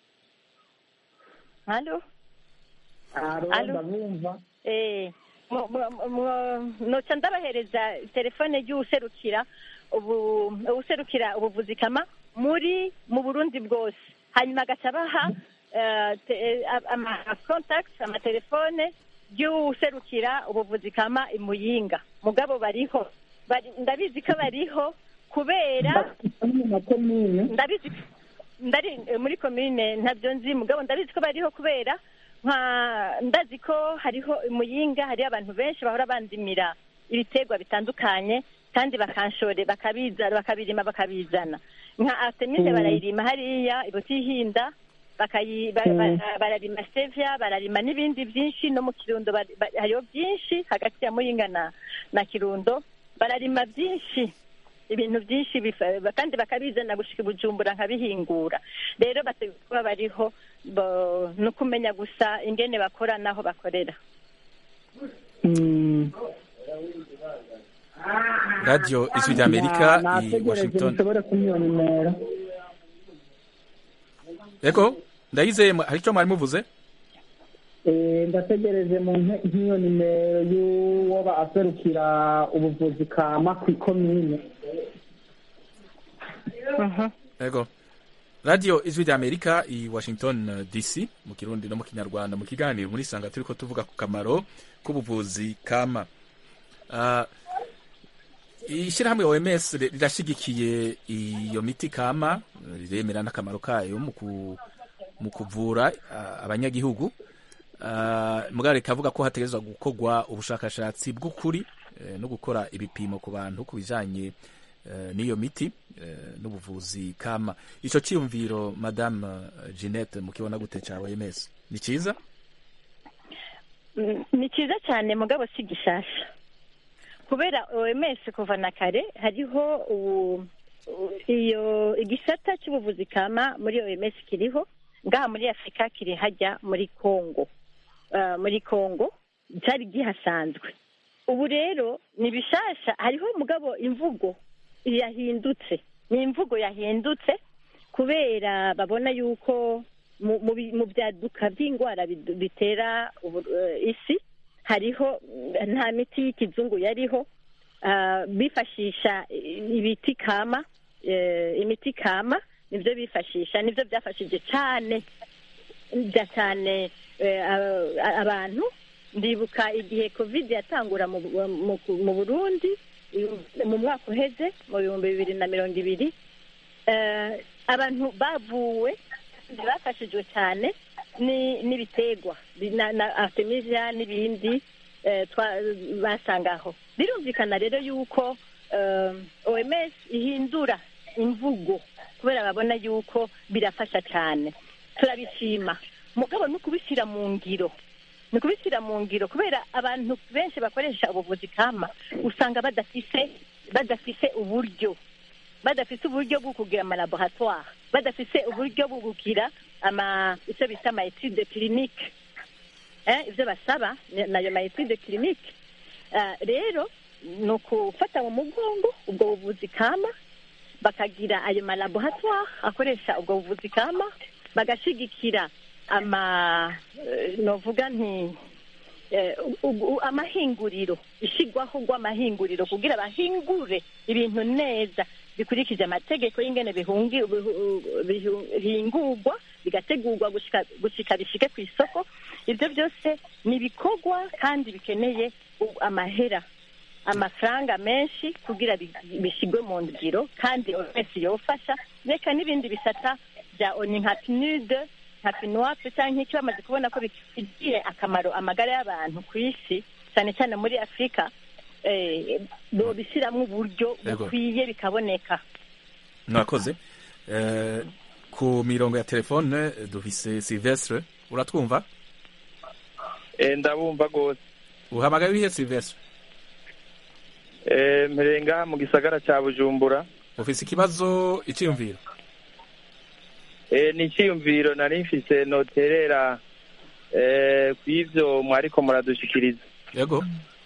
halo ndabumva eh noca ndabahereza telefone y'uwuserukira ubu uwuserukira ubuvuzi kama muri mu burundi bwose hanyuma agaca abaha amakontakiti amatelefone y'uwuserukira ubuvuzi kama imuyinga mugabo bariho ndabizi ko bariho kubera ndabizi ndari muri komine ntabyo nzi mugabo ndabizi ko bariho kubera nka ndazi ko hariho imuyinga hariho abantu benshi bahora bandimira ibiterwa bitandukanye kandi bakanshore bakabizana bakabirima bakabizana nka artemide barayirima hariya ibutihinda bararima sevya bararima n'ibindi byinshi no mu kirundo hariho byinshi hagati ya muyinga na na kirundo bararima byinshi ibintu byinshi kandi bakabizana gushika ibujumbura nkabihingura rero bateguye kuba bariho ni ukumenya gusa ingene bakora n'aho bakorera radiyo ijwi ry'amerika i washington yego ndayizeye hari icyo mwari muvuze Eh, ndategereje mu nte- nk'iyo nimero y'uwo aserukira ubuvuzi kama ku ikomine Ego. Radio Ijwi rya Amerika i Washington eh, DC mu Kirundi no mu Kinyarwanda mu kiganiro muri sanga turiko tuvuga ku kamaro k'ubuvuzi kama. Ah, Ishirahamwe OMS ri- rirashigikiye iyo miti kama eh, riremera n'akamaro kayo mu ku mu kuvura ah, abanyagihugu Ah, mugabo rikavuga ko hategerezwa gukorwa ubushakashatsi bw'ukuri eh, no gukora ibipimo ku bantu ku bijanye eh, n'iyo miti eh, n'ubuvuzi kama ico ciyumviro madame eh, Jeanette mukibona gute ca OMS ni ciza Mm, ni cyiza cyane mugabo si gishasha kubera oms kuva na kare hariho ubu u- iyo igisata cy'ubuvuzi kama muri oms kiriho ngaha muri afurika kiri hajya muri congo Ah, muri congo cyari gihasanzwe ubu rero ni bishasha hariho mugabo imvugo yahindutse ni imvugo yahindutse kubera babona yuko mu- mu bi- mu byaduka by'indwara bidu- bitera ubu- eh, isi hariho mm, nta miti y'ikizungu yariho Ah, bifashisha i- ibiti kama eh, imiti kama nibyo bifashisha nibyo byafashije cyane bya cyane eh, a- abantu ndibuka igihe covid yatangura mu, mu, mu burundi mu mwaka uheze mu bihumbi bibiri na mirongo ibiri eh, abantu bavuwe kandi bafashijwe cyane ni- n'ibiterwa bi- na, na artemisia n'ibindi eh, twa- basangaho birumvikana rero yuko eh, oms ihindura imvugo kubera babona yuko birafasha cyane turabishima mugabo no kubishyira mu ngiro ni ukubishyira mu ngiro kubera abantu benshi bakoresha ubuvuzi kama usanga badafise badafise uburyo badafise uburyo bwo kugira amalaboratoire badafise uburyo bwo kugira ama icyo bita ama etude clinique eh, ibyo basaba ni- nayo ma etude clinique Ah, rero ni ukufata mu mugongo ubwo buvuzi kama bakagira ayo malaboratoire akoresha ubwo buvuzi kama bagashigikira ama eh, novuga nti eh, u- u- amahinguriro ishigwaho rw'amahinguriro kugira bahingure ibintu neza bikurikije amategeko y'ingene bihungi- bihu- bihu- bihingurwa bigategurwa gushika gushika bishike ku isoko ibyo byose ni ibikorwa kandi bikeneye u- amahera amafaranga menshi kugira bi- bishigwe mu ngiro kandi wese yofasha reka n'ibindi bisata bya oni nka pinude nka pinuwape cyangwa iki bamaze kubona ko bifitiye akamaro amagara y'abantu ku isi cyane cyane muri afurika eh, bobishyiramo uburyo Yego. bukwiye bikaboneka mwakoze Eh, ku mirongo ya telefone eh, dufise Silvestre uratwumva Eh, ndabumva rwose uhamagaye wihe Silvestre Eh, mpereye ngaha mu gisagara cya bujumbura ufise ikibazo iciyumviro Eh, ni icyiyumviro nari mfise noterera eh, ku ivyo mwariko muradushikiriza yego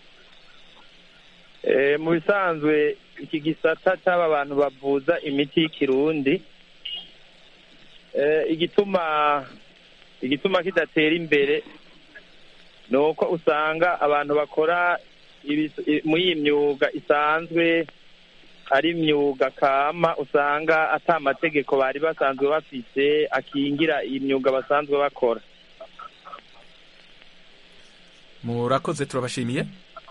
Eh, mu bisanzwe iki gisata cy'aba bantu bavuza imiti y'ikirundi eh, igituma igituma kidatera imbere ni uko usanga abantu bakora ibis- i- muri iyi myuga isanzwe ari imyuga kama usanga ata amategeko bari basanzwe bafise akingira iyi myuga basanzwe bakora murakoze turabashimiye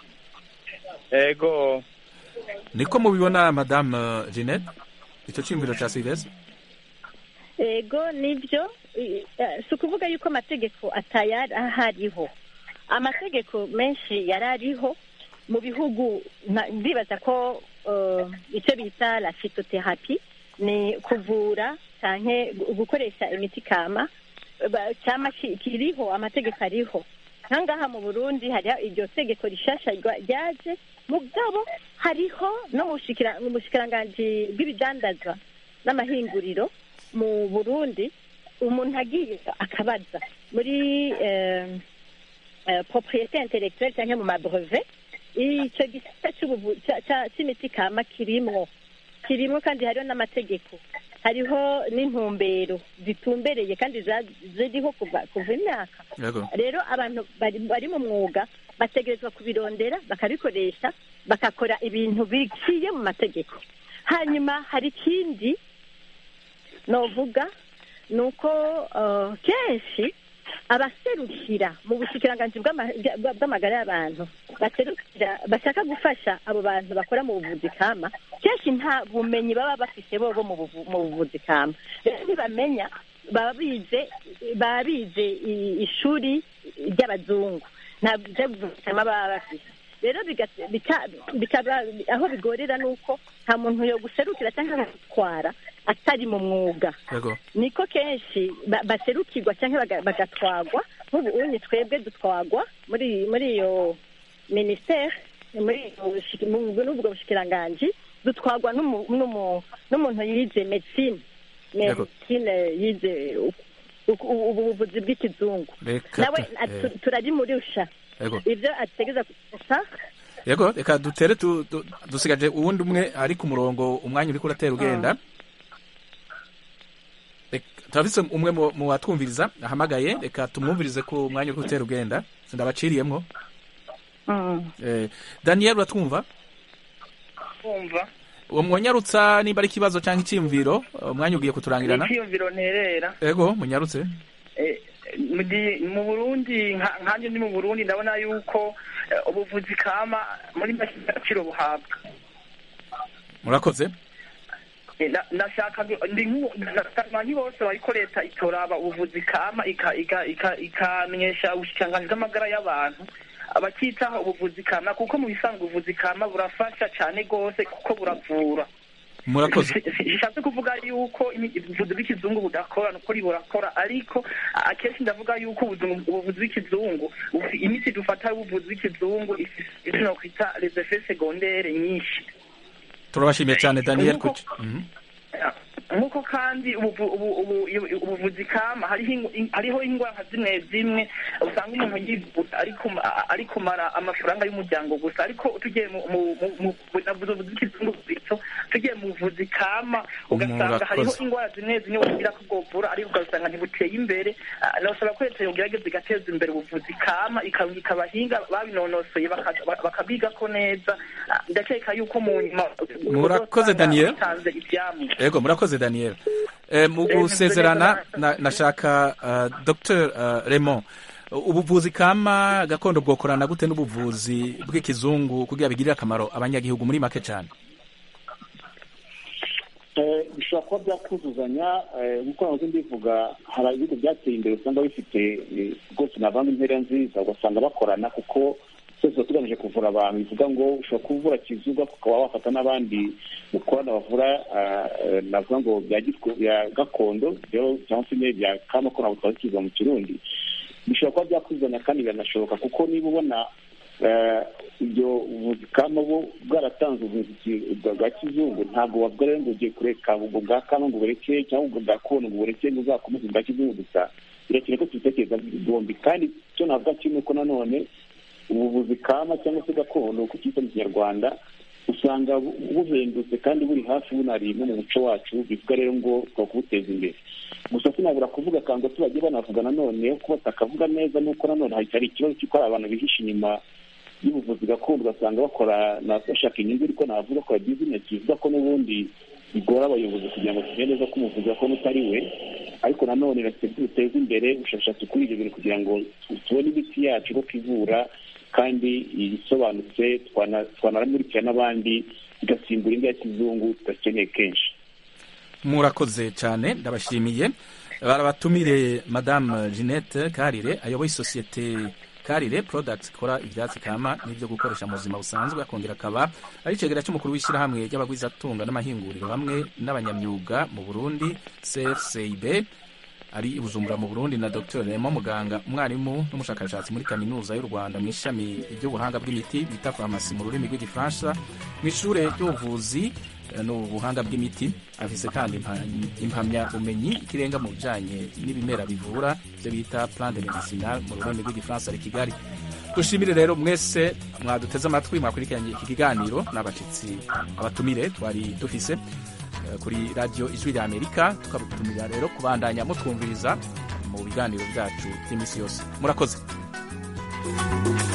ego niko mubibona madame eh, Jeanette ico ciyumviro ca Silvestre ego nibyo i- eh, si ukuvuga yuko amategeko atayari ahariho amategeko menshi yari ariho mu bihugu nka- ndibaza ko eh, icyo bita la phytotherapy ni kuvura canke gu- gukoresha imiti kama ba- cyama ki- kiriho amategeko ariho nkangaha mu burundi hariho iryo tegeko rishasha rwa- ryaje mugabo hariho no mu bushikira- mu bushikiranganji bw'ibidandazwa n'amahinguriro mu burundi umuntu agiye akabaza muri eh, eh, propriété intellectuelle cyangwa mu mabrevet icyo gisata cy'ubuvu- cya- cya- cy'imiti kama kirimwo kirimo kandi hariho n'amategeko hariho n'intumbero zitumbereye kandi za- ziriho kuva kuva imyaka yego rero abantu bari bari mu mwuga bategerezwa kubirondera bakabikoresha bagakora ibintu biciye mu mategeko hanyuma hari ikindi novuga ni uko eh, kenshi abaserukira mu bushikiranganji bw'ama- bwa- bw'amagara y'abantu baserukira bashaka gufasha abo bantu bakora mu buvuzi kama kenshi nta bumenyi baba bafite bobo mu buvu- mu buvuzi kama rero ntibamenya baba bize baba bize i- ishuri ry'abazungu nta buvuzi kama baba bafite rero biga- bika- bikaba aho bigorera ni uko nta muntu yo guserukira cyangwa gutwara atari mu mwuga yego niko kenshi ba- baserukirwa cyangwa baga- bagatwagwa nk'ubu unye twebwe dutwagwa muri muri iyo minisiteri muri iyo bushiki- mu- n'ubwo bushikiranganji dutwagwa n'umu- n'umu- n'umuntu yize medicine Yego. medicine yize u- u- u- ubuvuzi bw'ikizungu Reka nawe tu- atu- eh. turabimurusha Yego. ibyo ategeza gusa yego reka dutere tu- tu- dusigaje uwundi umwe ari ku murongo umwanya uriko uratera ugenda Reka- turafise umwe mu- mu watwumviriza ahamagaye reka tumwumvirize ku mwanya uriko utera ugenda sindabaciriyemwo Eh, daniel uratwumva kumva uwo mwonyarutsa nimba ari ikibazo cyangwa icyiyumviro umwanya ugiye kuturangirana icyiyumviro nterera yego munyarutse Eh, mu gi- mu burundi nka- nkanjye ndi mu burundi ndabona yuko eh, ubuvuzi kama muri make agaciro buhabwa murakoze Eh, na- nashaka ndi nk'u- ndasaba bose bariko leta itoraba ubuvuzi kama ika- ika- ika- ikamenyesha ubushikiranganji bw'amagara y'abantu abakitaho ubuvuzi kama kuko mu bisanzwe ubuvuzi kama burafasha cane rwose kuko buravura murakoze bishatse kuvuga yuko imi- ubuvuzi bw'ikizungu budakora nukuri burakora ariko a- akenshi ndavuga yuko ubuzungu- ubuvuzi bw'ikizungu bufi- imiti dufata y'ubuvuzi bw'ikizungu ifise ivyo nokwita les effets secondaires nyinshi turabashimiye cyane daniel Nk'uko- kuki Mhm. nk'uko kandi ubu- ubu- ubu- ubu- ubuvuzi kama hariho ingu- in- hariho indwara zimwe zimwe usanga umuntu yivuza ari kuma- a- ari kumara amafaranga y'umuryango gusa ariko tugiye mu mu- mu- mu- navuze ubuvuzi bw'ikizungu bwito tugiye mu buvuzi kama ugasanga hariho Murakoze. indwara zimwe zimwe wogira ko bwovura ariko ugasanga ntibuteye imbere Ah, nasaba ko leta yogerageza igateza imbere ubuvuzi kama ikarungika abahinga babinonosoye baka- baka- bakabigako neza Ah, ndakeka yuko mu nyuma Murakoze, uzosanga Daniel. bitanze ivyamwa Ego murakoze Daniel. Eh, mu Eh, gusezerana neza. na- nashaka uh, Dr uh, Raymond ubuvuzi kama gakondo bwokorana gute n'ubuvuzi bw'ikizungu kugira bigirire akamaro abanyagihugu muri make cyane Eh, bishobora kuba byakuzuzanya eh, nk'uko nahoze mbivuga hari ibihugu byateye imbere usanga bifite eh, rwose navanga intera nziza ugasanga bakorana kuko twese tuba tugamije kuvura abantu bivuga ngo ushobora kuvura kizuga ukaba wafata n'abandi mukorana bavura ah, eh, navuga ngo bya gitwe- bya gakondo rero cyangwa se nyine bya kama ko ntabwo twabikiza mu kirundi bishobora kuba byakuzuzanya kandi biranashoboka kuko niba ubona eh, ibyo ubuvuzi kama bo bwaratanze ubuvuzi bwa bwa kizungu ntabwo bavuga rero ngo ugiye kureka ubwo bwa kama ngo bureke cyangwa ubwo bwa kono ngo bureke ngo uzakomeze ubwa kizungu gusa birakeye ko tubitekereza bombi kandi icyo navuga kimwe ko nanone ubuvuzi kama cyangwa se gakondo uko cyita mu kinyarwanda usanga bu- buhendutse kandi buri hafi bunari no mu muco wacu bivuga rero ngo twakubuteza imbere gusa sinabura kuvuga akantu gato bagiye banavuga nanone ko batakavuga neza nuko nanone hari hari ikibazo cy'uko hari abantu bihisha inyuma y'ubuvuzi gakondo ugasanga bakora na- bashaka inyungu ariko navuga bakora bizinesi bivuga ko n'ubundi bigora abayobozi kugira ngo tumenye neza ko umuvuzi gakondo utari we ariko nanone reka duteze imbere ubushakashatsi kuri ibyo bintu kugira ngo tubone imiti yacu ko ivura kandi isobanutse twana- twanamurikira n'abandi igasimbura indi ya kizungu tudakeneye kenshi murakoze cyane ndabashimiye barabatumire madame jeannette karire ayoboye isosiyete karire products ikora ibyatsi kama n'ibyo gukoresha mu buzima busanzwe akongera akaba ari icegera cy'umukuru w'ishyirahamwe ry'abagwizatunga n'amahinguriro hamwe n'abanyamyuga mu burundi crcib ari i bujumbura mu burundi na dr remo muganga umwarimu n'umushakashatsi muri kaminuza y'u rwanda mu ishami ry'ubuhanga bw'imiti bita farumasi mu rurimi rw'igifaransa mu ishure ry'ubuvuzi eh, n'ubuhanga bw'imiti afise kandi impa- impamyabumenyi ikirenga mu bijanye n'ibimera bivura ibyo bita plan de medicinal mu rurimi rw'igifaransa ari kigali dushimire rero mwese mwaduteze amatwi mwakurikiranye iki kiganiro n'abashyitsi abatumire twari dufise eh, kuri radiyo ijwi rya amerika tukabutumira rero kubandanya mutwumviriza mu biganiro byacu by'iminsi yose murakoze